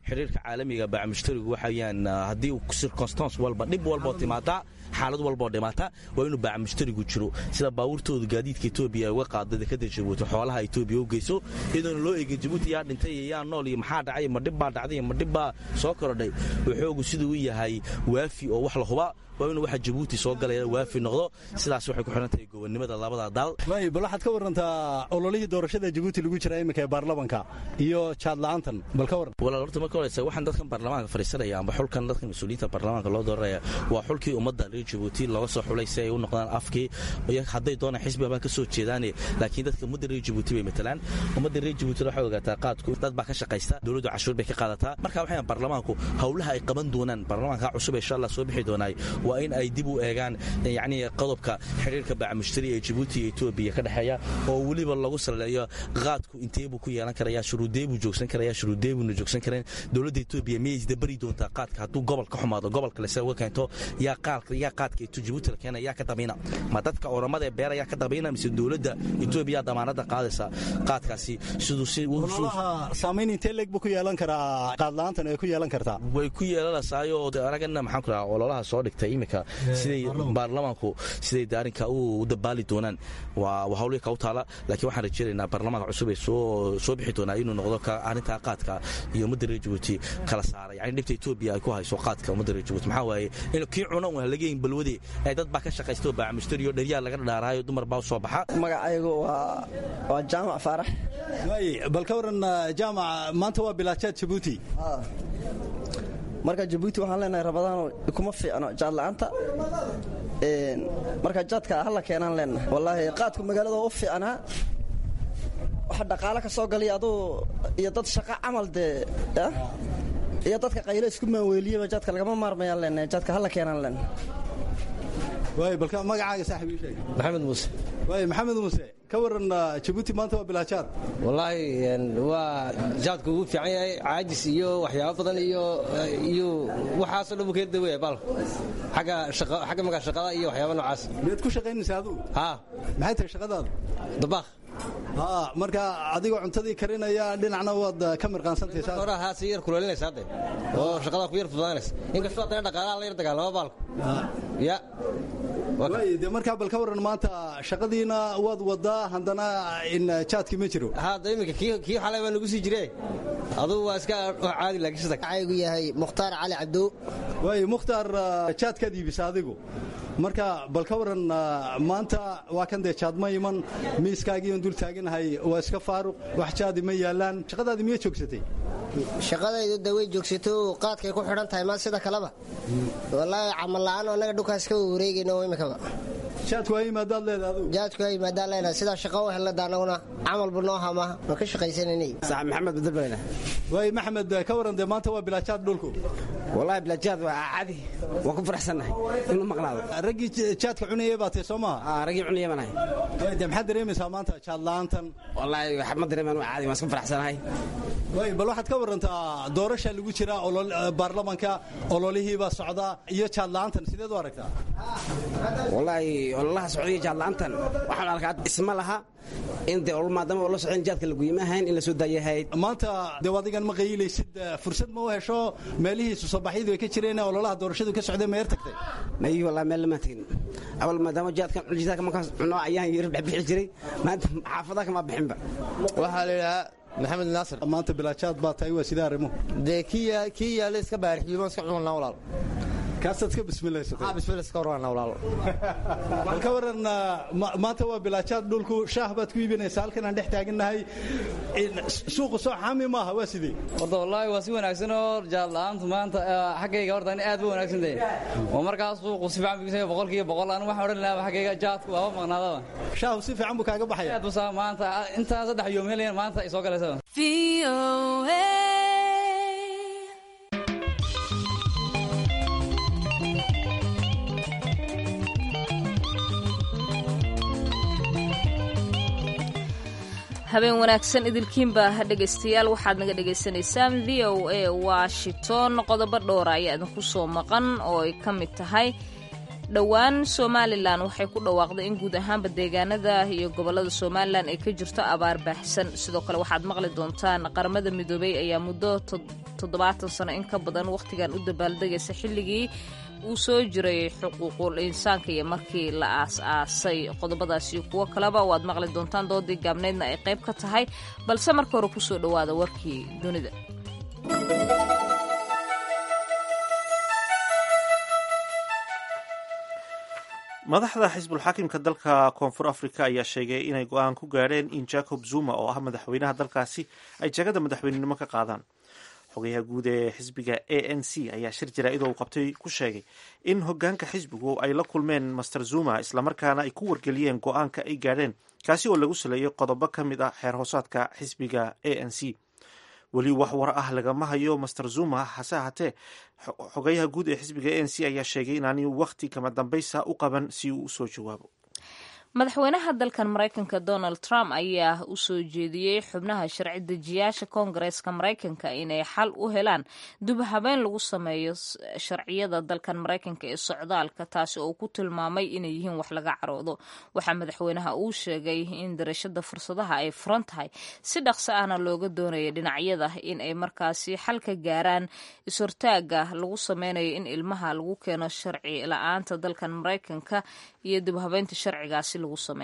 O: xiriirka caalamiga baacamushtarigu waxaweyaan haddii circonstance walba dhib walboo timaada xaalad walboo dhimaata waa inuu baacamushtarigu jiro sida baabuurtooda gaadiidka etoobiya ay uga qaada dekada jabuuti xoolaha etoobiya u geyso iyadoona loo eegin jabuuti yaa dhintay iyo yaa nool iyo maxaa dhacay ma dhibbaa dhacday ma dhibbaa soo korodhay waxoogu siduu u yahay waafi oo wax la huba waa inuu waxa jabuuti soo galaya waafi noqdo sidaas waxay ku xidhan tahay gobonnimada labada dal
I: waay bal waxaad ka warantaa ololihii doorashada jabuuti lagu jira iminka ee baarlamanka iyo jaadla'aantan bal ka waran
O: walaal horta marka horeysa waxaan dadkan baarlamaanka fadhiisanaya amba xulkan dadkan mas-uuliyiinta baarlamaanka loo dooranaya waa xulkii ummadda reer jabuuti looga soo xulay si ay u noqdaan afkii hadday doonaan xisbiga baan ka soo jeedaane laakiin dadka ummadda reer jabuuti bay matalaan ummadda reer jabuuti waxay ogaataa qaadku dad baa ka shaqaysta dowladdu cashuur bay ka qaadataa marka waxay baarlamaanku howlaha ay qaban doonaan baarlamaanka cusub insha allah soo bixi doonaay waa in ay dib u eegaan yacni qodobka xiriirka baacamushtari ee jabuuti iyo etoobiya ka dhexeeya oo weliba lagu saleeyo qaadku intee buu ku yeelan karaya shuruudee buu joogsan karaya shuruudee buuna joogsan kareen dowladda etoobiya miyay isdabari doontaa qaadka hadduu gobol ka xumaado gobolka lese uga keento yaa qaadka yaa qaadka jabuuti la keena yaa ka dabayna ma dadka oramada ee beera yaa ka dabayna mise dowladda etoobiya damaanada qaadaysa qaadkaasi siduu si
I: saamayn intee leeg buu ku yeelan karaa qaadla'aantan ay ku yeelan kartaa
O: way ku yeelanaysaayoo anagana maxaan ku dhahaa ololaha soo dhigtay iminka siday baarlamaanku siday arrinka u dabaali doonaan waa hawlii ka u taala laakiin waxaan rajeynaynaa baarlamaanka cusub ee soo bixi doonaa inuu noqdo arrintaa qaadka iyo ummadda reer jabuuti kala saara yani dhibta etoobiya ay ku hayso qaadka ummadda reer jabuuti maxaa waaye in kii cuna un halagayin balwade ee dad baa ka shaqaysta oo baacamushtariyo dheryaa laga dhaaraayo dumar baa u soo baxa
P: magacaygu waa jaamac faarax
I: waay bal ka waran jaamac maanta waa bilaajaad jabuuti
P: marka jabuuti waxaan leenahay rabadaano kuma fiicno jaadla'aanta marka jaadka hala keenaan leenahay wallaahi qaadku magaalada u fiicnaa waxa dhaqaalo ka soo galiya aduu iyo dad shaqo camal dee iyo dadka qaylo isku maaweeliyaba jaadka lagama maarmayaan leenahay jaadka hala keenaan leenahay
I: waay balka magacaaga saaxib ii sheeg
Q: maxamed muuse
I: waay maxamed muuse ka waran jabuuti maanta waa bilaajaad
Q: wallaahi waa jaadku ugu fiican yahay caajis iyo waxyaabo badan iyo iyo waxaasoo dhan buu kaga dawaya baalku xagga shaqa xagga magaa shaqada iyo waxyaaba noocaas
I: miyaad ku shaqaynaysaa adigu
Q: haa
I: maxay tahay shaqadaadu
Q: dabaaq
I: haa marka adigoo cuntadii karinaya dhinacna waad ka mirqaansantaysaa
Q: hore haa si yar kuleelinaysa hadde oo shaqadaa ku yar fudaanaysa inkastoo haddana dhaqaalaha la yar dagaalama baalku ya
I: waay dee markaa bal ka waran maanta shaqadiina waad wadaa haddana in jaadki ma jiro
Q: hadda iminka kii xalay baa nagu sii jire adugu waa iska caadi laakiin sida
R: aygu yahay mukhtaar cali cabdow
I: waay mukhtaar jaadkaad iibisa adigu marka bal ka waran maanta waa kan dee jaad ma iman miiskaagiion dul taaganahay waa iska faaruq wax jaadi ma yaalaan shaqadaadi miya joogsatay
R: shaqadaydu de way joogsato qaadkay ku xidhan tahay maa sida kaleba wallaahi camal la'aan annaga dhulkaas ka wareegayno imikaba
I: jaadku waa yimaadaad leedahay adigu
R: jaadku waa yimaadaan leena sidaa shaqo u helnada annaguna camalbu noo hama waan ka shaqaysananay
F: sax maxamed badalbalena
I: waay maxamed ka waran dee maanta waa bilaajaad dhulku
F: wallahi bilaajaad waa caadi waan ku faraxsannahay inuu maqnaado
I: raggii jaadka cunayay baa tahay soo maaha
F: raggii cunaya baan ahay
I: dee maxaad dareemaysaa maanta jaad la'aantan
F: wallaahi ma dareemaan waa caadi waan iska faraxsanahay
I: waay bal waxaad ka warantaa doorasha lagu jira baarlamanka ololihiibaa socdaa iyo jaad la'aantan sideed u aragtaa
F: wallaahi ololaha socdaiyo jaad la'aantan waxaan arkaa isma laha in dee olol maadaama oo la socon jaadka laguyima ahayn in la soo daayahayd
I: maanta dee adigan ma qayilaysid fursad ma u hesho meelihii susabaxyadu ay ka jireen ololaha doorashadu ka socday ma yar tagtay
F: mayi wallahi meel lama tegin awal maadaama jaadkan jaadka markaas cuno ayaan yar bixi jiray maanta xaafadaha kama bixinba
Q: waxaa la yidhahaa maxamed naasir
I: maanta bilaajaad baa tahay waa sidee arrimuhu
Q: dee kii yaalla iska baarixiyuma iska cunanaa walaal
I: kaasaad ka bismilaysatay
Q: bismil iska warana walaal
I: bal ka waran maanta waa bilaajaad dhulku shaah baad ku iibinaysaa halkan aan dhex taagannahay suuqu soo xaami maaha waa sidee
S: horta wallaahi waa si wanaagsan oo jaad la'aantu maanta xaggayga horta ani aad ba wanaagsan tahay oo markaas suuqu si fiican bigisay boqolkiiba boqol anigu waxaan odhan lahaa xaggayga jaadku waaba maqnaadaba
I: shaahu si fiican buu kaaga baxaya
S: aad busaa maanta intaan saddex yoom helayan maanta ay soo galaysa
B: habeen wanaagsan idilkiinba dhegaystayaal waxaad naga dhagaysanaysaan v o a washington qodobo dhowra ayaa idinku soo maqan oo ay ka mid tahay dhowaan somalilan waxay ku dhawaaqday in guud ahaanba deegaanada iyo gobolada somalilan ay ka jirto abaar baaxsan sidoo kale waxaad maqli doontaan qaramada midoobey ayaa muddo toddobaatan sano in ka badan wakhtigan u dabaaldegaysa xilligii uu soo jiray xuquuqul insaanka iyo markii la aas-aasay qodobadaasi kuwo kaleba waad maqli doontaan doodii gaabneydna ay qayb ka tahay balse marka hore kusoo dhowaada warkii dunida
C: madaxda xisbulxaakimka dalka koonfur africa ayaa sheegay inay go-aan ku gaadheen in jacob zuma oo ah madaxweynaha dalkaasi ay jagada madaxweynenimo ka qaadaan xogayaha guud ee xisbiga a n c ayaa shir jaraa-idoo uu qabtay ku sheegay in hogaanka xisbigu ay la kulmeen master zuma islamarkaana ay ku wargeliyeen go-aanka ay gaadheen kaasi oo lagu saleeyay qodobo ka mid ah xeer hoosaadka xisbiga a n c weli wax war ah lagama hayo master zuma hase ahaatee xogayaha guud ee xisbiga a n c ayaa sheegay inaani wakhti kama dambaysa u qaban si uu usoo jawaabo
B: madaxweynaha dalkan maraykanka donald trump ayaa u soo jeediyey xubnaha sharci dejiyaasha koongareeska maraykanka inay xal u helaan dub habeen lagu sameeyo sharciyada dalkan maraykanka ee socdaalka taasi oo ku tilmaamay inay yihiin wax laga caroodo waxaa madaxweynaha uu sheegay in darashada fursadaha ay furan tahay si dhaqso ahna looga doonaya dhinacyada in ay markaasi xal ka gaaraan is-hortaaga lagu sameynayo in ilmaha lagu keeno sharci la-aanta dalkan maraykanka iyo dib habeynta sharcigaasi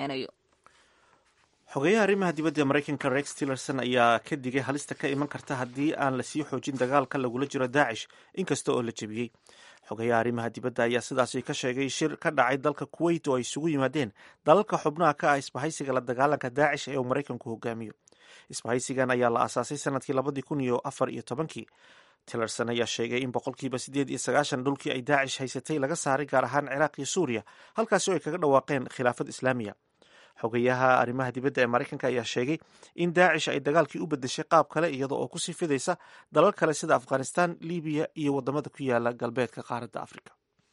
C: xogeyaha arrimaha dibadda maraykanka rex tillerson ayaa ka digay halista ka iman karta haddii aan lasii xoojin dagaalka lagula jiro daacish inkasta oo la jebiyey xogeyaha arrimaha dibadda ayaa sidaasi ka sheegay shir ka dhacay dalka kuwait oo ay isugu yimaadeen dalalka xubnaha ka ah isbahaysiga la dagaalanka daacish ee uu maraykanku hogaamiyo isbahaysigan ayaa la aasaasay sanadkii labadii kun iyo afar iyo tobankii tillerson ayaa sheegay in boqolkiiba siddeed iyo sagaashan dhulkii ay daacish haysatay laga saaray gaar ahaan ciraaq iyo suuriya halkaasi oo ay kaga dhawaaqeen khilaafad islaamiya xogeyaha arrimaha dibadda ee maraykanka ayaa sheegay in daacish ay dagaalkii u bedeshay qaab kale iyada oo kusii fidaysa dalal kale sida afghanistan libiya iyo wadamada ku yaala galbeedka qaaradda afrika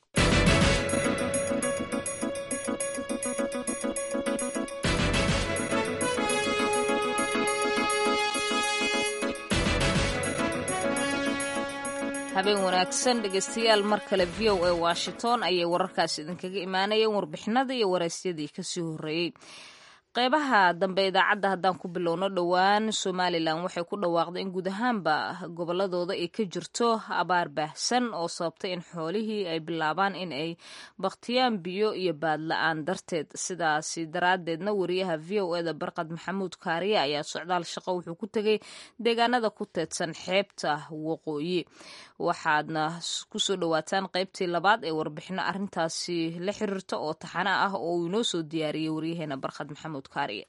B: habeen wanaagsan dhegeystayaal mar kale v o a washington ayay wararkaasi idinkaga imaanayeen warbixinada iyo waraysyadii kasii horreeyey qeybaha dambe idaacadda haddaan ku bilowno dhowaan somalilan waxay ku dhawaaqday in guud ahaanba goboladooda ay ka jirto abaar baahsan oo sababtay in xoolihii ay bilaabaan in ay bakhtiyaan biyo iyo baadla-aan darteed sidaasi daraaddeedna wariyaha v o eda barqad maxamuud kaariye ayaa socdaal shaqo wuxuu ku tegay deegaanada ku teedsan xeebta waqooyi waxaadna kusoo dhowaataan qeybtii labaad ee warbixino arintaasi la xiriirta oo taxana ah oo uu inoo soo diyaariyey waryaheena barkhad maxamuud kaariye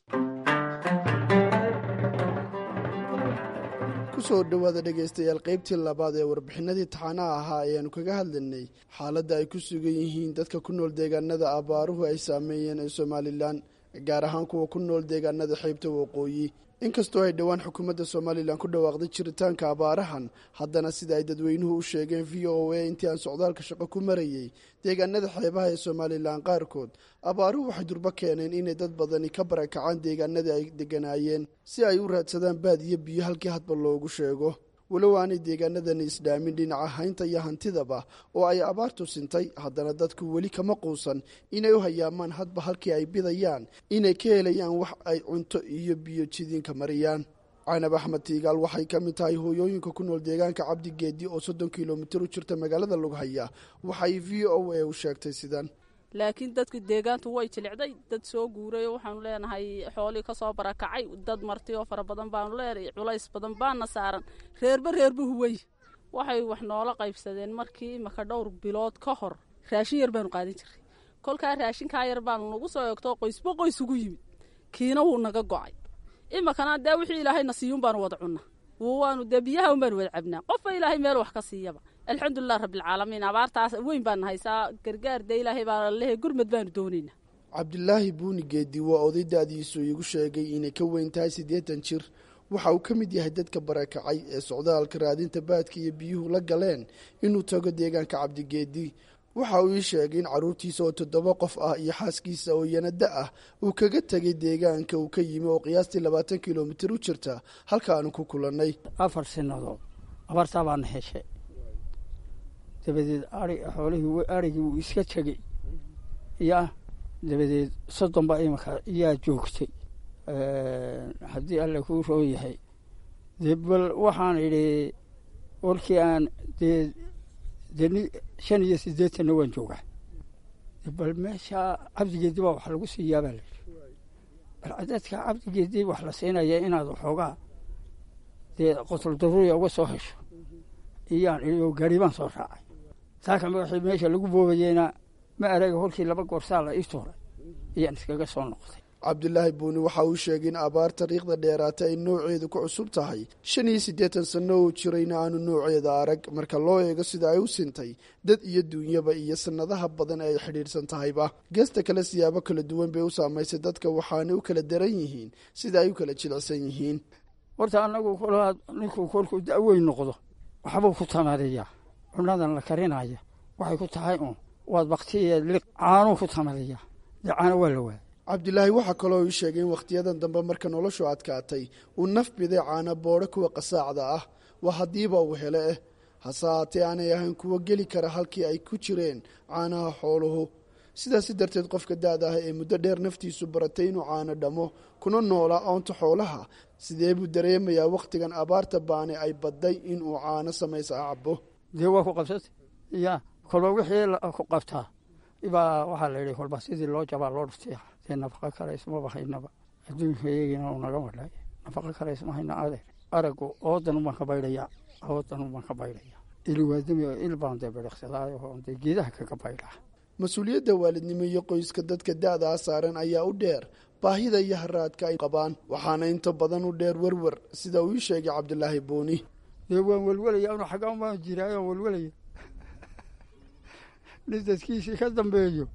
T: kusoo dhowaada dhegaystayaal qaybtii labaad ee warbixinadii taxanaha ahaa ayaanu kaga hadlaynay xaaladda ay ku sugan yihiin dadka ku nool deegaanada abaaruhu ay saameeyeen ee somalilan gaar ahaan kuwa ku nool deegaanada xeybta waqooyi inkastoo ay dhowaan xukuumadda somalilan ku dhawaaqday jiritaanka abaarahan haddana sida ay dadweynuhu u sheegeen v o a intii aan socdaalka shaqo ku marayey deegaanada xeebaha ee somalilan qaarkood abaaruhu waxay durbo keeneen inay dad badani ka barakacaan deegaanadii ay deganaayeen si ay u raadsadaan baad iyo biyo halkii hadba loogu sheego walow aanay deegaanadani isdhaamin dhinaca haynta iyo hantidaba oo ay abaartu sintay haddana dadku weli kama quusan inay u hayaamaan hadba halkii ay bidayaan inay ka helayaan wax ay cunto iyo biyo jidiinka mariyaan canab axmed tiigaal waxay ka mid tahay hooyooyinka ku nool deegaanka cabdigeedi oo soddon kilomitir u jirta magaalada lughaya waxay v o a u sheegtay sidan
U: laakiin dadka deegaantu way jilicday dad soo guuray waxaanu leenahay xoolii kasoo barakacay dad marti oo fara badan baanu leenahay culays badan baana saaran reerba reerba huway waxay wax noola qaybsadeen markii imaka dhowr bilood ka hor raashin yar baanu qaadin jiray kolkaa raashinkaa yar baanu nagu soo eegto qoysba qoys ugu yimid kiina wuu naga go'ay imakana dee wixii ilaahayna siiyuun baanu wada cunna waanu dee biyaha un baanu wada cabnaa qofba ilaahay meel wax ka siiyaba alxamdulilah rabbilcaalamiin abaartaas weyn baana haysaa gargaar dee ilaahay baa lehe gurmad baanu doonaynaa
T: cabdilaahi buuni geedi waa oday da-diisu iigu sheegay inay ka weyn tahay siddeetan jir waxa uu ka mid yahay dadka barakacay ee socdaalka raadinta baadka iyo biyuhu la galeen inuu tago deegaanka cabdigeedi waxa uu ii sheegay in carruurtiisa oo toddoba qof ah iyo xaaskiisa oo yanada ah uu kaga tegay deegaanka uu ka yimi oo qiyaastii labaatan kilomitir u jirta halka aanu ku kulannay
V: afar sinadood abartaa baana heshay dabadeed ai xoolihii arigii wuu iska tegey ya dabadeed soddon baa imika yaa joogtay haddii alle kuu roon yahay dee bal waxaan idhi warkii aan dee deni shan iyo siddeetanna waan joogaa bal meesha cabdigeedi baa wax lagu siiyaa baa layidhi bal cadadka cabdigeedii wax la siinaya inaad waxoogaa dee qotol daruuriya uga soo hesho iyaan iyo gaari baan soo raacay saaka magaxii meesha lagu boobayeyna ma araga holkii laba goorsaa la ii tuuray iyaan iskaga soo noqday
T: cabdulaahi buuni waxa uu sheegay in abaar tariikhda dheeraata ay nooceedu ku cusub tahay shan iyo siddeetan sanno uu jirayna aanu nooceeda arag marka loo eego sida ay u sintay dad iyo duunyaba iyo sannadaha badan ee ay xidhiidhsan tahayba geesta kale siyaabo kala duwan bay u saamaysay dadka waxaanay u kala daran yihiin sida ay u kala jilicsan yihiin
V: horta annagu kolaa ninkuu kolkuu da'weyn noqdo waxbuu ku tamadiyaa cunadan la karinaya waxay ku tahay uun waad baktiya liq caanuu ku tamadiyaa dee caano waa la waaya
T: cabdilaahi waxaa kaloo ii sheegay in wakhtiyadan dambe marka noloshu adkaatay uu naf biday caana boodho kuwa qasaacda ah waa haddiiba uu hele eh hase haatee aanay ahayn kuwo geli kara halkii ay ku jireen caanaha xooluhu sidaasi darteed qofka da-da ah ee muddo dheer naftiisu baratay inuu caano dhammo kuna noolaa oonta xoolaha sidee buu dareemayaa wakhtigan abaarta baane ay badday inuu caano samaysa cabo
V: dee waa ku qabsatay ya kolba wixii ku qabtaa ibaa waxaa la yidhi kolba sidii loo jabaa loo dhuftiya dee nafaqo kale ismaba haynaba adduunka iyagina uu naga madhay nafaqo kale isma hayna adeer aragu oodan ubaan ka baydhayaa oodan ubaan ka baydhayaa ilwaadami il baan dee bidhiqsadaayo oo dee geedaha kaga baydhaa
T: mas-uuliyadda waalidnimo iyo qoyska dadka da-daa saaran ayaa u dheer baahida iyo haraadka ay qabaan waxaana inta badan u dheer werwer sida uu ii sheegay cabdilaahi buuni
V: dee waan welwelaya anu xaggaan baan jiraayo aan welwelaya nin dadkiisii ka dambeeyo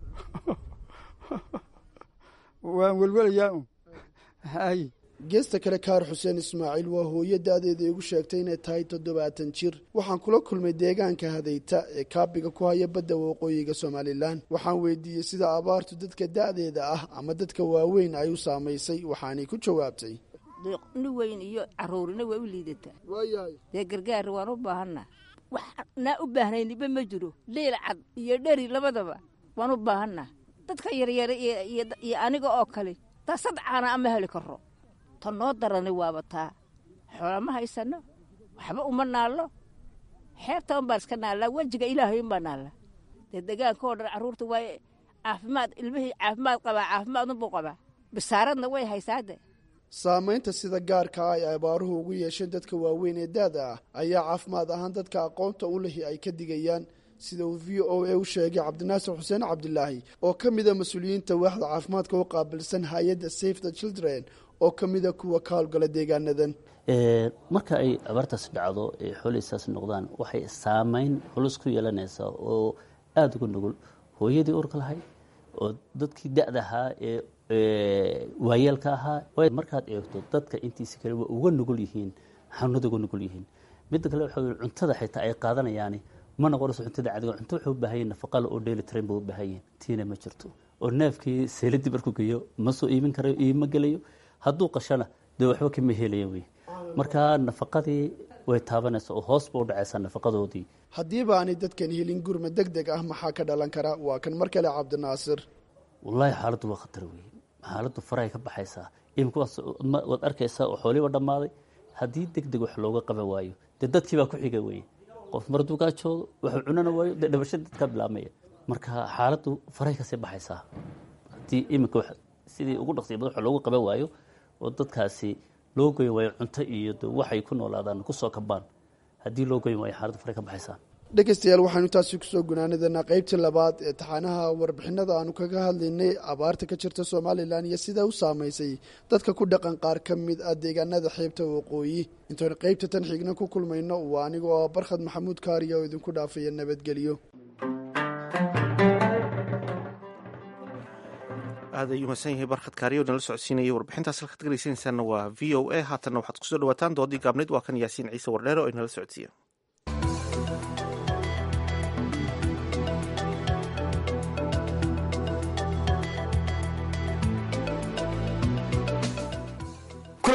V: waan welwelayaa un hay
T: geesta kale kaar xuseen ismaaciil waa hooyo da-deeda igu sheegtay inay tahay toddobaatan jir waxaan kula kulmay deegaanka hadayta ee kaabiga ku haya badda waqooyiga somalilan waxaan weydiiyey sida abaartu dadka da-deeda ah ama dadka waaweyn ay u saamaysay waxaanay ku jawaabtay
A: ni weyn iyo caruurina waa u liidataa dee gargaar waan u baahanna wax naa u baahnayniba ma jiro leyl cad iyo dheri labadaba waan u baahanna dadka yaryara iyo aniga oo kale taa sadcaana ama heli karo ta noo darani waaba taa xoola ma haysano waxba uma naallo xeebta un baan iska naallaa wejiga ilaahay un baa naalla dee degaanka oo dhan carruurta waa caafimaad ilmihii caafimaad qabaa caafimaad unbuu qabaa bisaaradna way haysaade
T: saamaynta sida gaarka ah ay abaaruhu ugu yeesheen dadka waaweyn ee daada ah ayaa caafimaad ahaan dadka aqoonta u lihi ay ka digayaan sida uu v o a u sheegay cabdinaasir xuseen cabdilaahi oo ka mida mas-uuliyiinta waaxda caafimaadka u qaabilsan hay-adda safe the children oo ka mida kuwa ka howlgala deegaanadan
G: marka ay abaartaas dhacdo ee xooleysaas noqdaan waxay saamayn culus ku yeelanaysaa oo aada uga nugul hooyadii urka lahayd oo dadkii da-da ahaa ee waayeelka ahaa markaad eegto dadka intiisa kale waa uga nugul yihiin xanuunada uga nugul yihiin midda kale waxa cuntada xitaa ay qaadanayaani ma noqonayso cuntada cadiga cunto waxay u baahan yihin nafaqale oo dheeli tiran bay u baahan yihin tiina ma jirto oo neefkii seeladii markuu geeyo ma soo iibin karayo iibma gelayo hadduu qashana dee waxba kama helaya wey marka nafaqadii way taabanaysa oo hoos ba u dhacaysaa nafaqadoodii
T: haddiiba aanay dadkan helin gurma deg deg ah maxaa ka dhalan kara waa kan mar kale cabdinaasir
G: wallaahi xaaladdu waa khatar wey xaaladdu farahay ka baxaysaa imika waad arkaysaa oo xooliiba dhammaaday haddii deg deg wax looga qaban waayo dee dadkii baa ku xiga weye qof mar hadduu gaajoodo waxuu cunana waayo dee dhabasha dadkaa bilaabmaya marka xaaladdu farahay kasii baxaysaa haddii iminka sidii ugu dhaqsiya badan wax loogu qaban waayo oo dadkaasi loo goyn waayo cunto iyo waxay ku noolaadaan kusoo kabaan haddii loo goyn waayo xaaladdu faray ka baxaysaa
T: dhegeystayaal waxaanu taasi kusoo gunaanadanaa qeybtii labaad ee taxaanaha warbixinada aanu kaga hadlaynay abaarta ka jirta somalilan iyo sidaa u saamaysay dadka ku dhaqan qaar ka mid ah deegaanada xeebta waqooyi intaanu qeybta tan xigna ku kulmayno waa aniga oo barkhad maxamuud kaariya oo idinku dhaafaya nabadgelyo
C: aad ayuu mahadsan yahay barkhad kaariyo nala socodsiinayay warbixintaas halkaad dhegeysanaysaanna waa v o a haatanna waxaad kusoo dhawaataan doodii gaabnayd waa kan yaasiin ciise wardheere oo inala socodsiiya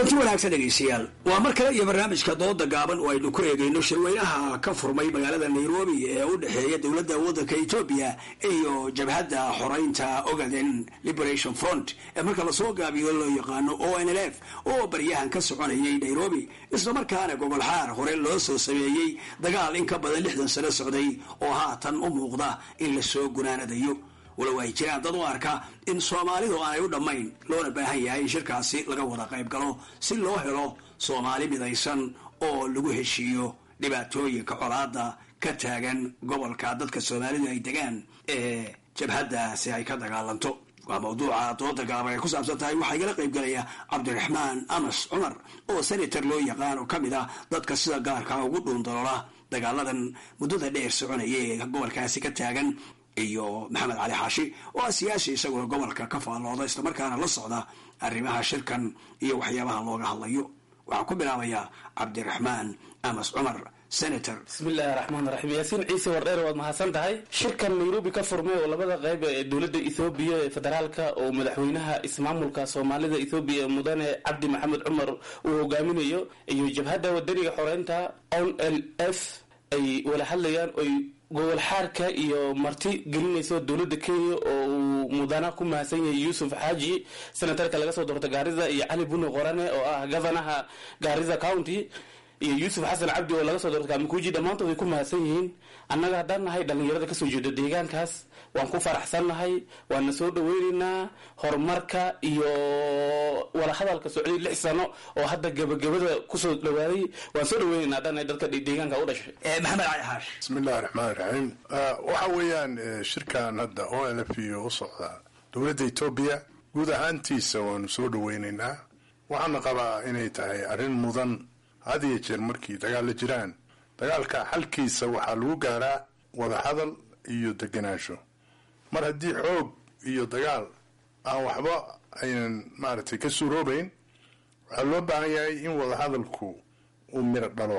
D: kulanti wanaagsan dhegaystayaal waa mar kale iyo barnaamijka dooda gaaban oo aynu ku eegayno shirweynaha ka furmay magaalada nairobi ee u dhexeeya dowladda waddanka etoobiya iyo jabhadda xoreynta ogaden liberation front ee marka lasoo gaabiyo loo yaqaano o n l f oo baryahan ka soconayay nairobi islamarkaana gogol xaar hore loo soo sameeyey dagaal in ka badan lixdan sano socday oo haatan u muuqda in lasoo gunaanadayo walow ay jiraan dad u arka in soomaalidu aanay u dhammayn loona baahan yahay in shirkaasi laga wada qayb galo si loo helo soomaali midaysan oo lagu heshiiyo dhibaatooyinka colaada ka taagan gobolka dadka soomaalidu ay degaan ee jabhaddaasi ay ka dagaalanto waa mawduuca dooda gaaban ay ku saabsan tahay waxaa igala qayb galaya cabdiraxmaan amas cumar oo senator loo yaqaan oo ka mid ah dadka sida gaarka ugu dhuundaloola dagaaladan muddada dheer soconaya ee gobolkaasi ka taagan iyo maxamed cali xaashi oo ah siyaasi isaguna gobolka ka faallooda islamarkaana la socda arrimaha shirkan iyo waxyaabaha looga hadlayo waxaa ku bilaabaya cabdiraxmaan amas cumar senator
E: bismillahi raxmaan raxiim yaasiin ciise wardheer waad mahadsan tahay shirkan nairobi ka furmay oo labada qayb ee dowladda ethoobiya ee federaalka oo madaxweynaha ismaamulka soomaalida ethoobiya mudane cabdi maxamed cumar uu hogaaminayo iyo jabhadda wadaniga xoreynta on l f ay wala hadlayaan oy gobol xaarka iyo marti gelinayso dowladda kenya oo uu mudana ku mahadsan yahay yuusuf xaaji senatarka laga soo doorta gaarida iyo cali buni qorane oo ah gavanaha gaarida county iyo yuusuf xasan cabdi oo laga soo doorta kamikuuji dhammaantood ay ku mahadsan yihiin annaga haddaan nahay dhallinyarada kasoo jeeda deegaankaas waan ku faraxsan nahay waana soo dhaweyneynaa horumarka iyo walahadalka socday lix sano oo hadda gebagabada kusoo dhawaaday waan soo dhaweyneynaa haddaan nahay dadka deegaanka u dhashay
D: maxamed cali xaash
W: bismillahi raxmaan raxiim waxa weeyaan shirkan hadda o l f iyo u socda dowladda etoobiya guud ahaantiisa waanu soo dhaweyneynaa waxaana qabaa inay tahay arrin mudan had iyo jeer markii dagaal la jiraan dagaalka xalkiisa waxaa lagu gaaraa wadahadal iyo deganaansho mar haddii xoog iyo dagaal aan waxba aynan maaragtay ka suuroobayn waxaa loo baahan yahay in wadahadalku uu miro dhalo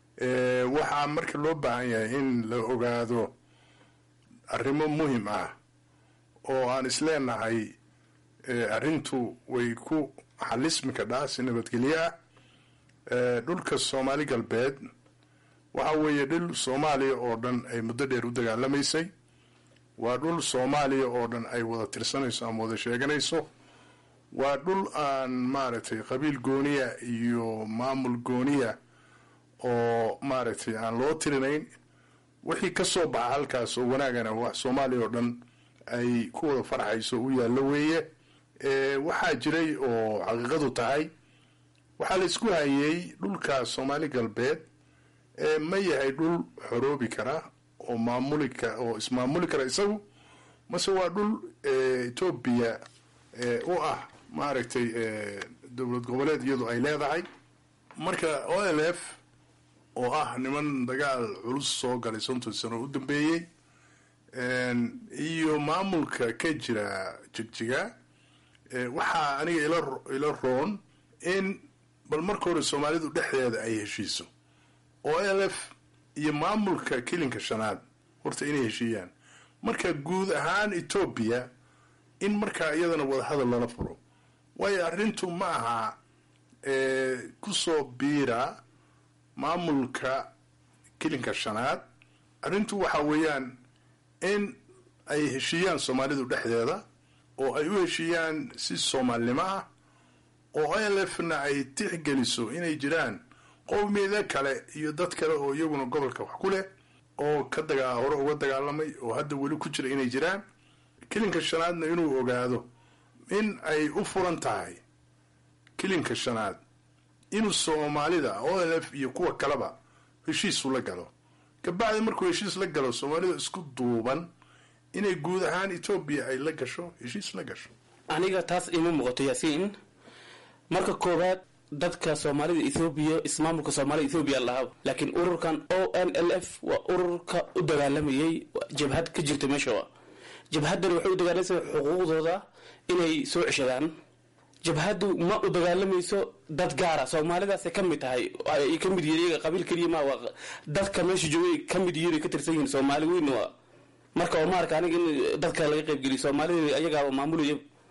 W: waxaa marka loo baahan yahay in la ogaado arrimo muhim ah oo aan isleenahay arrintu way ku xalismi kadhaa si nabadgelyo ah dhulka soomaali galbeed waxa weeye dhul soomaaliya oo dhan ay muddo dheer u dagaalamaysay waa dhul soomaaliya oo dhan ay wada tirsanayso ama wada sheeganayso waa dhul aan maaragtay qabiil gooniya iyo maamul gooniya oo maaragtay aan loo tirinayn wixii ka soo baxa halkaas oo wanaagana wax soomaaliya oo dhan ay ku wada farxayso u yaallo weeye waxaa jiray oo xaqiiqadu tahay waxaa la isku hayey dhulka soomaali galbeed ma yahay dhul xoroobi kara oo maamuli ka oo ismaamuli kara isagu mase waa dhul etoobiya u ah maaragtay dowlad goboleed iyadu ay leedahay marka o l f oo ah niman dagaal culus soo galay sonton sano u dambeeyey iyo maamulka ka jira jigjiga waxaa aniga ila roon in bal marka hore soomaalidu dhexdeeda ay heshiiso o l f iyo maamulka kilinka shanaad horta inay heshiiyaan marka guud ahaan etoobiya in markaa iyadana wadahadal lala furo waayo arrintu ma aha kusoo biira maamulka kilinka shanaad arrintu waxa weeyaan in ay heshiiyaan soomaalidu dhexdeeda oo ay u heshiiyaan si soomaalinimo ah oo o l f na ay tixgeliso inay jiraan qowmiyada kale iyo dad kale oo iyaguna gobolka wax ku leh oo ka dagaa hore uga dagaalamay oo hadda weli ku jira inay jiraan kilinka shanaadna inuu ogaado in ay u furan tahay kilinka shanaad inuu soomaalida o l f iyo kuwa kaleba heshiisu la galo kabacdi markuu heshiis la galo soomaalida isku duuban inay guud ahaan etoobiya ay la gasho heshiis la gasho
E: aniga taas ima muuqato yaasiin marka koowaad dadka soomaalida ethoobiya ismaamulka soomaalida ethoobiya lahaa laakiin ururkan o n l f waa ururka u dagaalamayay jabhad ka jirta meesha jabhadan waxay u dagaalamaysa xuquuqdooda inay soo ceshadaan jabhadu ma u dagaalamayso dad gaara soomaalidaasay ka mid tahay ay ka mid yihiin qabiil keliya ma waa dadka meesha joogay ka mid yihiin ka tirsan yihiin soomaali weyn waa marka oo maarka aniga in dadka laga qaybgeliyo soomaalida ayagaaba maamulaya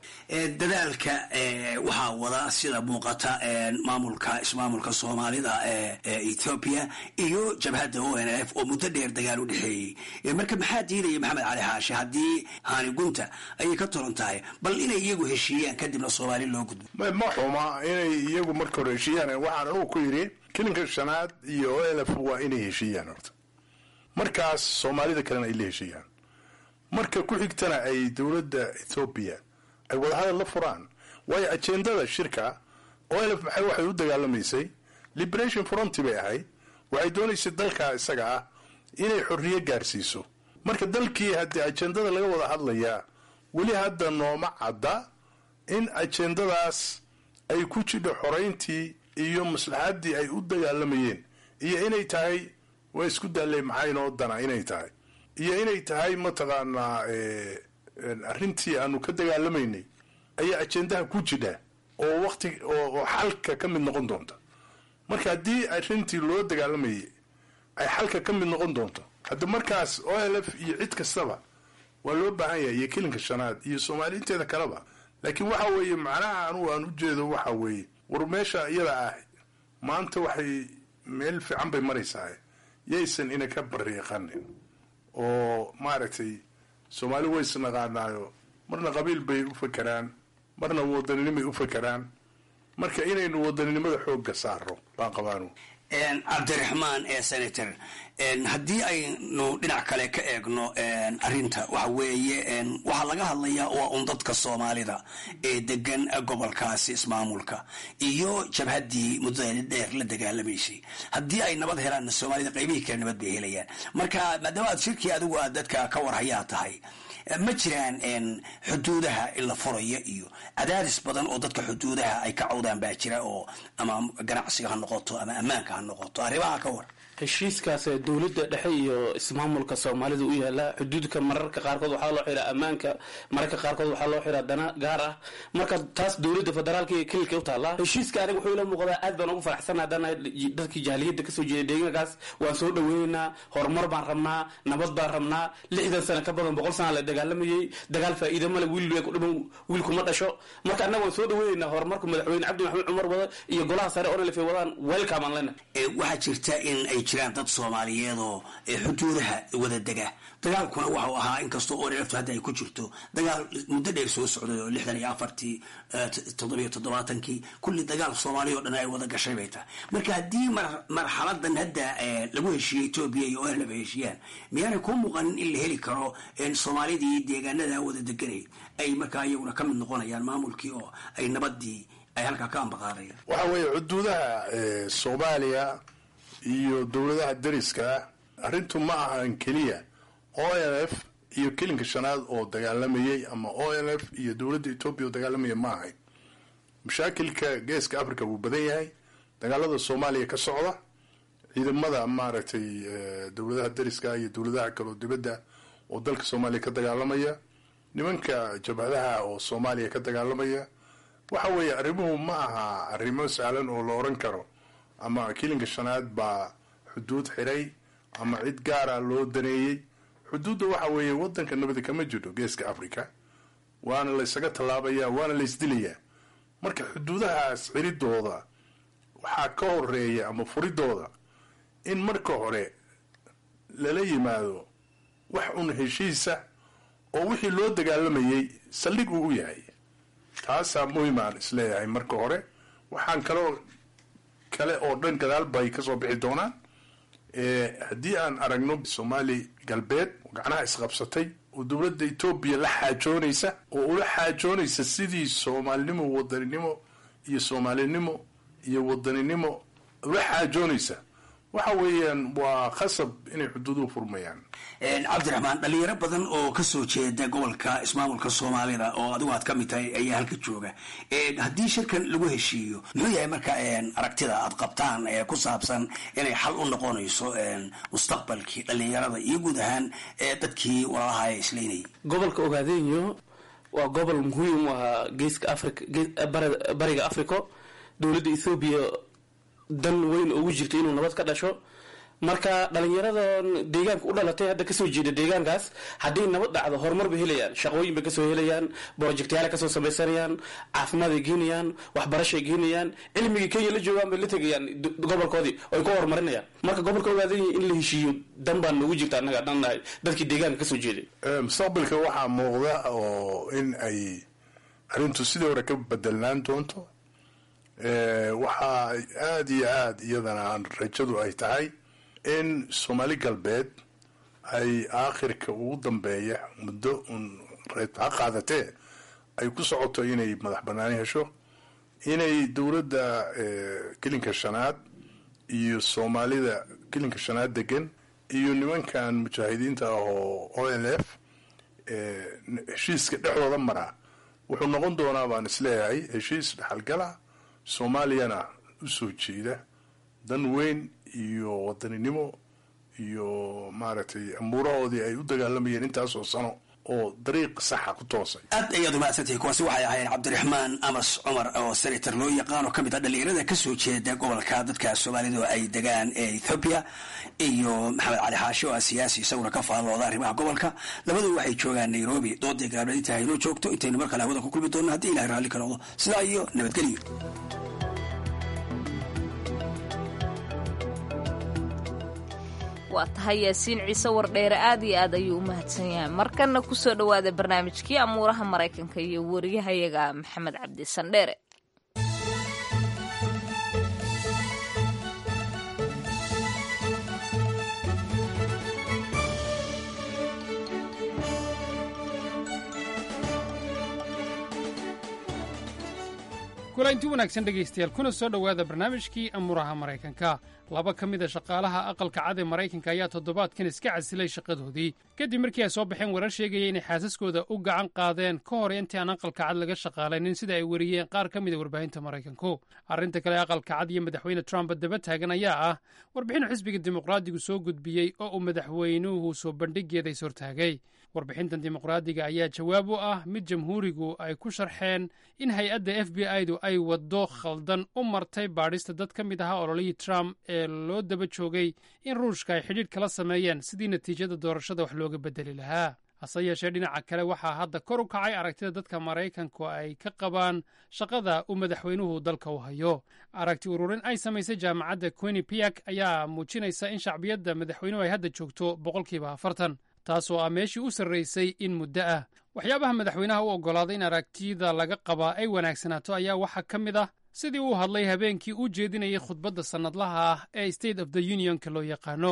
D: dadaalka waxaa wada sida muuqata maamulka ismaamulka soomaalida ee ethoobia iyo jabhadda o n f oo muddo dheer dagaal u dhexeeyey marka maxaa diidaya maxamed cali xaashi haddii haani gunta ayay ka tolan tahay bal inay iyagu heshiiyaan kadibna soomaali loo gudbo
W: ma xuma inay iyagu marka hore heshiiyaan waxaan anugu ku yidhi kilinka shanaad iyo o l f waa inay heshiiyaan horta markaas soomaalida kalena ay la heshiiyaan marka ku xigtana ay dowladda ethoobiya ay wadahadal la furaan waayo ajendada shirka o l f maxay waxay u dagaalamaysay liberation fronty bay ahayd waxay doonaysay dalkaa isaga ah inay xorriye gaarsiiso marka dalkii haddii ajendada laga wada hadlayaa weli hadda nooma cadda in ajendadaas ay ku jidho xorayntii iyo maslaxaddii ay u dagaalamayeen iyo inay tahay waa isku daaley maxaa inoo dana inay tahay iyo inay tahay mataqaanaa arrintii aanu ka dagaalamaynay ayaa ajendaha ku jidha oo waqti oo xalka ka mid noqon doonta marka haddii arrintii loo dagaalamayay ay xalka ka mid noqon doonto hadda markaas o l f iyo cid kastaba waa loo baahan yahay iyo kilinka shanaad iyo soomaali inteeda kaleba laakiin waxa weeye macnaha anugu aan ujeedo waxa weeye war meesha iyada ah maanta waxay meel fiican bay maraysaa yaysan ina ka bariiqanin oo maaragtay soomaali ways naqaanaayo marna qabiil bay u fakeraan marna wadaninimay u fakeraan marka inaynu wadaninimada xoogga saaro baan qabaanu
D: cabdiraxmaan ee senator haddii aynu dhinac kale ka eegno arinta waxa weeye waxaa laga hadlayaa waa un dadka soomaalida ee degan gobolkaasi ismaamulka iyo jabhaddii muddada dheer la dagaalamaysay haddii ay nabad helaanna soomaalida qaybihii kale nabad bay helayaan marka maadaama aad shirkii adigu aad dadka ka warhayaa tahay ma jiraan xuduudaha in la furayo iyo cadaadis badan oo dadka xuduudaha ay ka cawdaan baa jira oo ama ganacsiga ha noqoto ama ammaanka ha noqoto arrimaha ka war
E: heshiiskaas dowladda dhexe iyo ismaamulka soomaalida u yaala xuduudka mararka qaarkood waxaa loo xiraa ammaanka mararka qaarkood waxaa loo xiraa dana gaar ah marka taas dowladda federaalka iyo kelilka u taallaa heshiiska aniga wuxuu ila muuqdaa aad baan ugu faraxsan haddana dadkii jaaliyadda kasoo jeeda deegaankaas waan soo dhaweynaynaa horumar baan rabnaa nabad baan rabnaa lixdan sano ka badan boqol sana la dagaalamayay dagaal faa'iida male wiil ku dhiman wiilkuma dhasho marka annaga waan soo dhaweynaynaa horumarka madaxweyne cabdi maxamed cumar wada iyo golaha sare oo nalfe wadaan welcome aan lena
D: waxaa jirta in ay jiraan dad soomaaliyeed oo xuduudaha wada dega dagaalkuna waxau ahaa inkastoo oreleftu hadda ay ku jirto dagaal muddo dheer soo socday oo lixdan iyo afartii toddobiyo toddobaatankii kulli dagaal soomaaliya o dhan ay wada gashay bay tahay marka haddii marxaladan hadda lagu heshiiyey etoobiya iyo orlef ay heshiiyaan miyaanay kuu muuqanin in la heli karo soomaalidii deegaanada wada deganay ay markaa iyaguna ka mid noqonayaan maamulkii oo ay nabadii ay halkaa ka ambaqaadayaan
W: waxa weeye xuduudaha soomaaliya iyo dowladaha dariska ah arrintu ma ahan keliya o l f iyo kelinka shanaad oo dagaalamayay ama o l f iyo dowladda etoobiya oo dagaalamaya ma ahayn mashaakilka geeska africa wuu badan yahay dagaalada soomaaliya ka socda ciidamada maaragtay dowladaha dariska iyo dowladaha kaleo dibadda oo dalka soomaaliya ka dagaalamaya nimanka jabhadaha oo soomaaliya ka dagaalamaya waxa weeye arrimuhu ma aha arrimo sahlan oo la oran karo ama kilinka shanaad baa xuduud xiray ama cid gaara loo daneeyey xuduudda waxa weeye wadanka nabadi kama jiro geeska africa waana laysaga tallaabaya waana laysdilayaa marka xuduudahaas xiridooda waxaa ka horeeya ama furidooda in marka hore lala yimaado wax un heshiisa oo wixii loo dagaalamayay saldhig uu u yahay taasaa muhimaan isleeyahay marka hore waxaan kaloo kale oo dhan gadaal bay kasoo bixi doonaan haddii aan aragno soomaali galbeed oo gacnaha isqabsatay oo dowladda etoobiya la xaajoonaysa oo ula xaajoonaysa sidii soomaalinimo wadaninimo iyo soomaalinimo iyo wadaninimo ula xaajoonaysa waxa weeyaan waa khasab inay xuduuduhu furmayaan
D: cabdiraxmaan dhalinyaro badan oo kasoo jeeda gobolka ismaamulka soomaalida oo adigu aad ka mid tahay ayaa halka jooga haddii shirkan lagu heshiiyo muxuu yahay marka aragtida aad qabtaan ee ku saabsan inay xal u noqonayso mustaqbalkii dhalinyarada iyo guud ahaan dadkii walaalaha ee islaynayay
E: gobolka ogaadeynyo waa gobol muhiim u ahaa geeska africa bariga africo dowladda ethoobiya dan weyn ugu jirta inuu nabad ka dhasho marka dhalinyaradan deegaanka u dhalatay hadda kasoo jeeda deegaankaas haddii nabad dhacdo horumar bay helayaan shaqooyin bay kasoo helayaan projectyaala kasoo samaysanayaan caafimaad ay geenayaan waxbarashay geenayaan cilmigii kenya la joogaan bay la tegayaan gobolkoodii oy ku horumarinayaan marka gobolka ogaadan yahay in la heshiiyo dan baan noogu jirta annaga dhan nahay dadkii deegaanka kasoo jeeday
W: mustaqbalka waxaa muuqda oo in ay arrintu sidii hore ka bedelnaan doonto waxaa aada iyo aada iyadana rajadu ay tahay in soomaali galbeed ay aakhirka ugu dambeeya muddo un ha qaadatee ay ku socoto inay madax banaani hesho inay dowladda gelinka shanaad iyo soomaalida gelinka shanaad degan iyo nimankan mujaahidiinta ah oo o l f heshiiska dhexdooda maraa wuxuu noqon doonaa baan isleeyahay heshiis dhexalgala soomaaliyana u soo jeeda dan weyn iyo wadaninimo iyo maaragtay amuurahoodii ay u dagaalamayeen intaasoo sano oo dariiq saxa ku toosay
D: aad ayaad umahadsantahay kuwaasi waxay ahaayeen cabdiraxmaan amas cumar oo senator loo yaqaan oo ka mid ah dhalinyarada kasoo jeeda gobolka dadka soomaalidu ay degaan ee ethoobiya iyo maxamed cali xaashi oo ah siyaasi isaguna ka faallooda arrimaha gobolka labadu waxay joogaan nairobi doodii gaableed inta haynoo joogto intaynu mar kale hawada ku kulmi doonno haddii ilahay raalli ka noqdo sidaa iyo nabadgelyo
B: waa tahay yaasiin ciise wardheere aad iyo aad ayuu u mahadsan yahay markanna kusoo dhowaada barnaamijkii amuuraha maraykanka iyo wariyahayaga maxamed cabdi sandheere
H: kulanti wanaagsan dhegaystayaal kuna soo dhowaada barnaamijkii amuuraha maraykanka laba ka mid a shaqaalaha aqalka cad ee maraykanka ayaa toddobaadkan iska casilay shaqadoodii kadib markii ay soo baxeen warar sheegaya inay xaasaskooda u gacan qaadeen ka hor intii aan aqalka cad laga shaqaalaynin sida ay weriyeen qaar ka mid a warbaahinta maraykanku arrinta kale aqalka cad iyo madaxweyne trump daba taagan ayaa ah warbixin xisbiga dimuqraadigu soo gudbiyey oo uu madaxweynuhu soo bandhigeeda is hortaagay warbixintan dimuqraadiga ayaa jawaab u ah mid jamhuurigu ay ku sharxeen in hay-adda f b i-du ay waddo khaldan u martay baadhista dad ka mid ahaa ololihii trump ee loo daba joogay in ruushka ay xidhiidh kala sameeyeen sidii natiijada doorashada wax looga bedeli lahaa hase yeeshee dhinaca kale waxaa hadda kor u kacay aragtida dadka maraykanku ay ka qabaan shaqada uu madaxweynuhu dalka u hayo aragti ururin ay samaysay jaamacadda quinipiak ayaa muujinaysa in shacbiyadda madaxweynuhu ay hadda joogto boqolkiiba afartan taasoo ah meeshii u sarraysay in muddo ah waxyaabaha madaxweynaha u oggolaaday in aragtida laga qabaa ay wanaagsanaato ayaa waxaa ka mid ah sidii uu hadlay habeenkii uu jeedinayay khudbadda sannadlaha ah ee state of the unionka loo yaqaano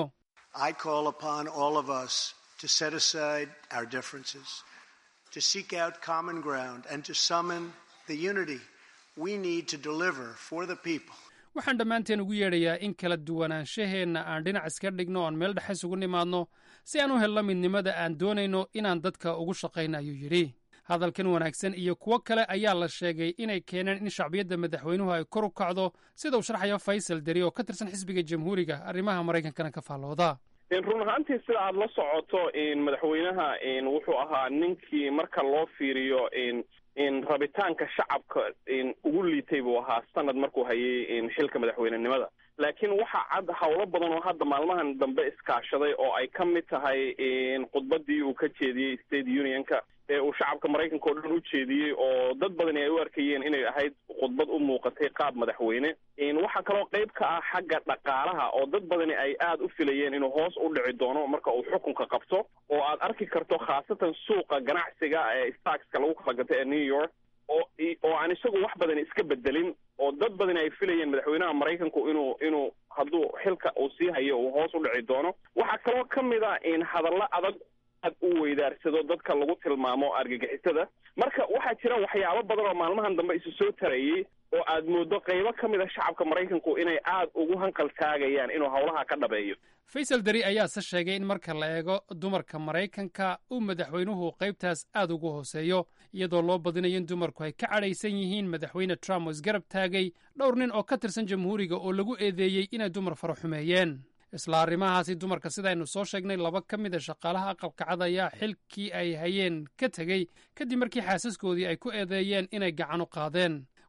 H: waxaan dhammaanteen ugu yeedhayaa in kala duwanaanshaheenna aan dhinac iska dhigno oan meel dhexe isugu nimaadno si aan u helno midnimada aan doonayno inaan dadka ugu shaqayno ayuu yidhi hadalkan wanaagsan iyo kuwo kale ayaa la sheegay inay keeneen in shacbiyadda madaxweynuhu ay kor u kacdo sida uu sharxayo faysal deri oo ka tirsan xisbiga jamhuuriga arrimaha maraykankana ka faallooda
J: run ahaantii sida aada la socoto madaxweynaha wuxuu ahaa ninkii marka loo fiiriyo rabitaanka shacabka ugu liitay buu ahaa sanad markuu hayay xilka madaxweynenimada laakiin waxaa cad howlo badan oo hadda maalmahan dambe iskaashaday oo ay ka mid tahay khudbadii uu ka jeediyey state unionka ee uu shacabka maraykanka oo dhan u jeediyey oo dad badani ay u arkayeen inay ahayd khudbad u muuqatay qaab madaxweyne waxaa kaloo qayb ka ah xagga dhaqaalaha oo dad badani ay aada u filayeen inuu hoos u dhici doono marka uu xukunka qabto oo aad arki karto khaasatan suuqa ganacsiga ee starkska lagu kala gato ee new york oo oo aan isagu wax badan iska bedelin oo dad badani ay filayeen madaxweynaha maraykanku inuu inuu hadduu xilka uu sii hayo uu hoos u dhici doono waxaa kaloo ka mid a in hadallo adag aad u weydaarsado dadka lagu tilmaamo argagixisada marka waxaa jira waxyaabo badan oo maalmahan dambe isu soo tarayey oo aad mooddo qaybo ka mid a shacabka maraykanku inay aad ugu hanqal taagayaan inuu howlaha ka dhabeeyo
H: faysal deri ayaase sheegay in marka la eego dumarka maraykanka uu madaxweynuhu qaybtaas aad ugu hooseeyo iyadoo loo badinayo in dumarku ay ka cadhaysan yihiin madaxweyne trump oo isgarab taagay dhowr nin oo ka tirsan jamhuuriga oo lagu eedeeyey inay dumar fara xumeeyeen isla arrimahaasi dumarka sidaynu soo sheegnay laba ka mid a shaqaalaha aqalka cad ayaa xilkii ay hayeen ka tegey kadib markii xaasaskoodii ay ku eedeeyeen inay gacan u qaadeen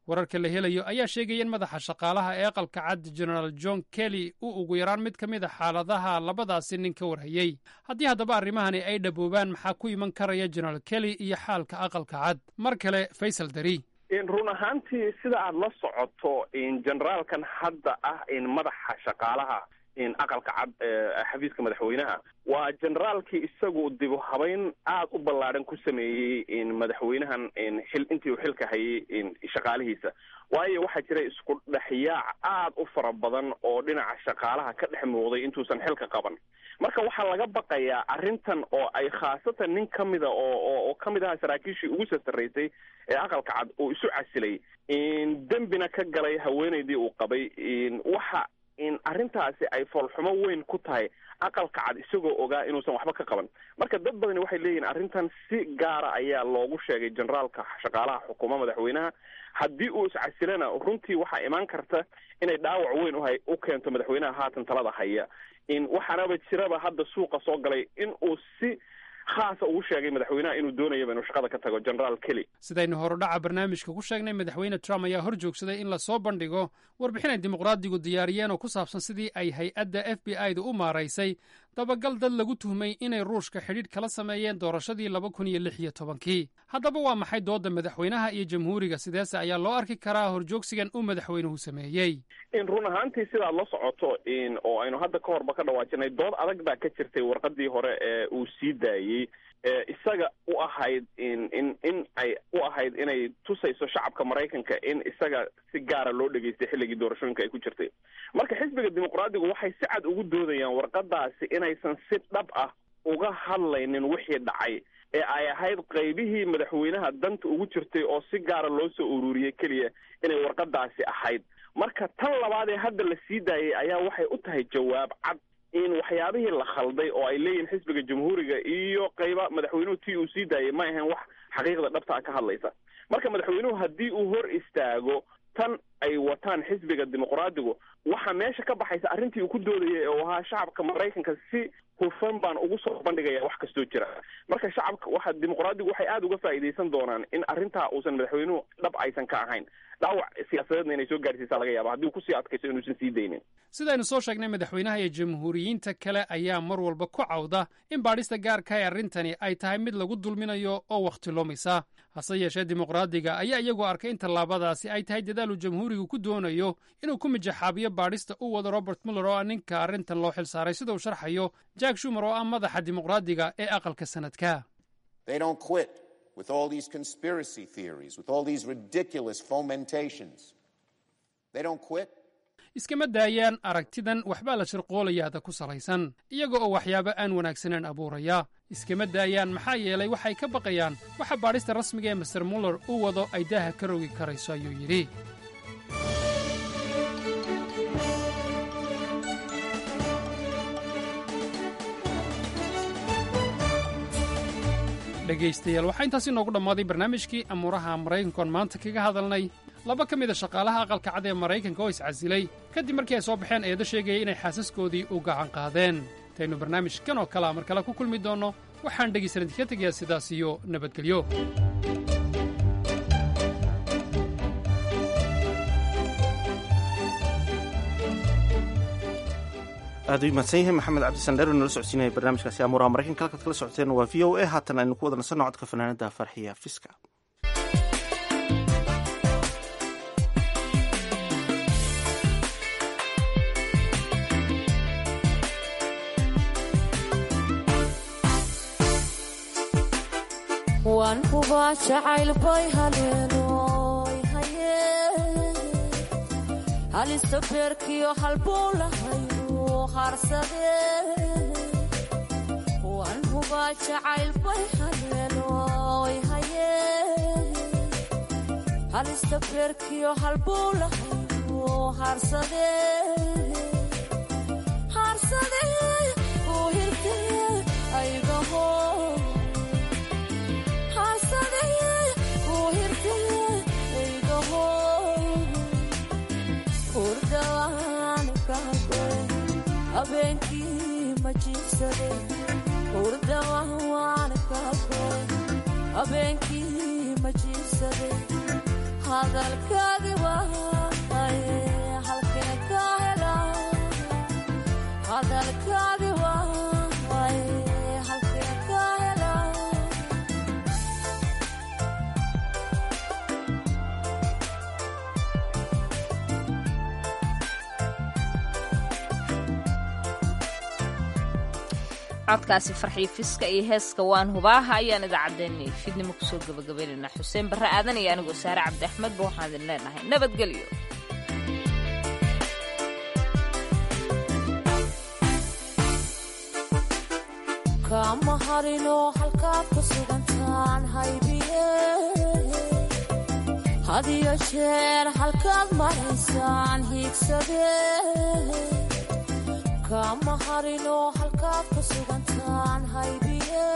H: wararka la helayo ayaa sheegaya in madaxa shaqaalaha ee aqalka cad genaraal john kelly uu ugu yaraan mid ka mid a xaaladaha labadaasi nin ka warhayey haddii haddaba arrimahani ay dhaboobaan maxaa ku iman karaya genaraal kelly iyo xaalka aqalka cad mar kale faysal dari
J: run ahaantii sida aada la socoto generaalkan hadda ah madaxa shaqaalaha aqalka cad xafiiska madaxweynaha waa generaalkii isagu dibu habeyn aada u ballaadhan ku sameeyey madaxweynahan xil intii uu xilka hayay shaqaalihiisa waayo waxaa jira isku dhexyaac aada u fara badan oo dhinaca shaqaalaha ka dhex muuqday intuusan xilka qaban marka waxaa laga baqayaa arrintan oo ay khaasatan nin ka mida oo oo ka mid aha saraakiishii ugu sasaraysay ee aqalka cad uu isu casilay dembina ka galay haweenaydii uu qabay waxa in arrintaasi ay foolxumo weyn ku tahay aqalka cad isagoo ogaa inuusan waxba ka qaban marka dad badani waxay leeyihin arrintan si gaara ayaa loogu sheegay generaalka shaqaalaha xukuuma madaxweynaha haddii uu iscasilana runtii waxaa imaan karta inay dhaawac weyn uha u keento madaxweynaha haatan talada haya in waxaanaba jiraba hadda suuqa soo galay in uu si khaasa ugu sheegay madaxweynaha inuu doonayaba inuu shaqada ka tago generaal kelly
H: sidaynu horudhaca barnaamijka ku sheegnay madaxweyne trump ayaa hor joogsaday in lasoo bandhigo warbixin ay dimuqraadigu diyaariyeen oo ku saabsan sidii ay hay-adda f b i da u maaraysay dabagal dad lagu tuhmay inay ruushka xidhiidh kala sameeyeen doorashadii laba kun iyo lix iyo tobankii haddaba waa maxay doodda madaxweynaha iyo jamhuuriga sideese ayaa loo arki karaa horjoogsigan uu madaxweynuhu sameeyey
J: in run ahaantii sidaad la socoto in oo aynu hadda ka horba ka dhawaajinay dood adag baa ka jirtay warqadii hore ee uu sii daayey ee isaga u ahayd in in in ay u ahayd inay tusayso shacabka maraykanka in isaga si gaara loo dhegaystay xilligii doorashooyinka ay ku jirtay marka xisbiga dimuqraadigu waxay si cad ugu doodayaan warqadaasi inaysan si dhab ah uga hadlaynin wixii dhacay ee ay ahayd qaybihii madaxweynaha danta ugu jirtay oo si gaara loo soo ururiyey keliya inay warqadaasi ahayd marka tan labaad ee hadda la sii daayay ayaa waxay u tahay jawaab cad in waxyaabihii la khalday oo ay leeyihin xisbiga jamhuuriga iyo qayba madaxweynuhu tii uu sii daayay ma ahayn wax xaqiiqda dhabta ah ka hadlaysa marka madaxweynuhu haddii uu hor istaago tan ay wataan xisbiga dimuqraadigu waxaa meesha ka baxaysa arrintii uu ku doodayay oo ahaa shacabka maraykanka si hufan baan ugu soo bandhigaya wax kastoo jira marka shacabka waxa dimuqraadigu waxay aada uga faa'iidaysan doonaan in arrintaa uusan madaxweynuhu dhab aysan ka ahayn dhaawac siyaasadeedna inay soo gaarsiisaa laga yaaba haddii uu kusii adkayso inuusan sii daynin
H: sidaynu soo sheegnay madaxweynaha iyo jamhuuriyiinta kale ayaa mar walba ku cawda in baadhista gaarka ee arrintani ay tahay mid lagu dulminayo oo wakhti lumisa hase yeeshee dimuqraadiga ayaa iyagu arkay in tallaabadaasi ay tahay dadaalu jamhuurigu ku doonayo inuu ku mijaxaabiyo baadhista u wado robert muller oo ah ninka arrintan loo xil saaray sida uu sharxayo jack shumer oo ah madaxa dimuqraadiga ee aqalka sanadka
L: with all these conspiracy theories, with all these ridiculous fomentations. They don't quit.
H: iskama daayaan aragtidan waxbaa la shirqoolayaada ku salaysan iyaga oo waxyaabo aan wanaagsaneen abuuraya iskama daayaan maxaa yeelay waxay ka baqayaan waxa baadhista rasmiga ee master muller uu wado ay daaha ka rogi karayso ayuu yidhi dhegaystayaal waxaa intaasi noogu dhammaaday barnaamijkii amuuraha maraykankoon maanta kaga hadalnay laba ka mid a shaqaalaha aqalka cad ee maraykanka oo iscasilay kadib markii ay soo baxeen eedo sheegaya inay xaasaskoodii u gacan qaadeen intaynu barnaamijkan oo kalea mar kale ku kulmi doonno waxaan dhegaysan idinka tegayaa sidaas iyo nabadgelyo
C: aad u mahadsan yahay maxamed cabdisandheer oo nala socodsiinaya barnaamijkaasi amuuraha maraykanka halkaad kala socoteen waa v o a haatan aynu ku wada nasanno codka fanaanada farxiya fiska
M: waan hubaa jacayl bay haleenoy haye halista beerkiyo halbuu lahayu waan hubaa jacayl bay haleenoy haye halista beerkiyo halbuu lahayu harsade harsade uu hirte aygaho habeenkii ma jiibsade hurdawaan kaagoy habeenkii ma jiibsade hadalkaagi waaye halkee ka hela hadalkaagi waaye halkee ka hela
B: codkaasi farxiyo fiska iyo heeska waan hubaaha ayaan idaacaddeenni fidnimo kusoo gabagabaynaynaa xuseen barre aadan iyo anigoo saare cabdi axmedba waxaan idin leenahay nabadgelyo
M: kama harino halkaad ku sugantaan haybiye hadiyo jeer halkaad maraysaan hiigsade kama harino halkaad ku sugantaan haybiye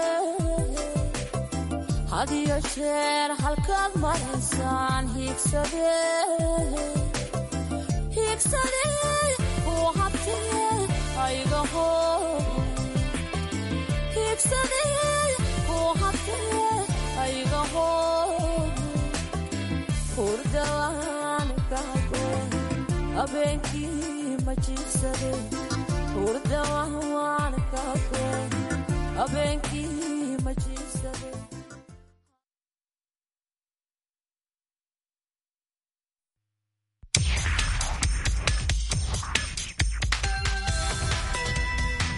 M: hadiyo jeer halkaad maraysaan hiigsade hiigsade uu habtee aygaho hiigsade uu habtee aygaho hurdawaan kaagoe habeenkii ma jiifsade hurdawaan kaagoe habeenkii ma jiifsade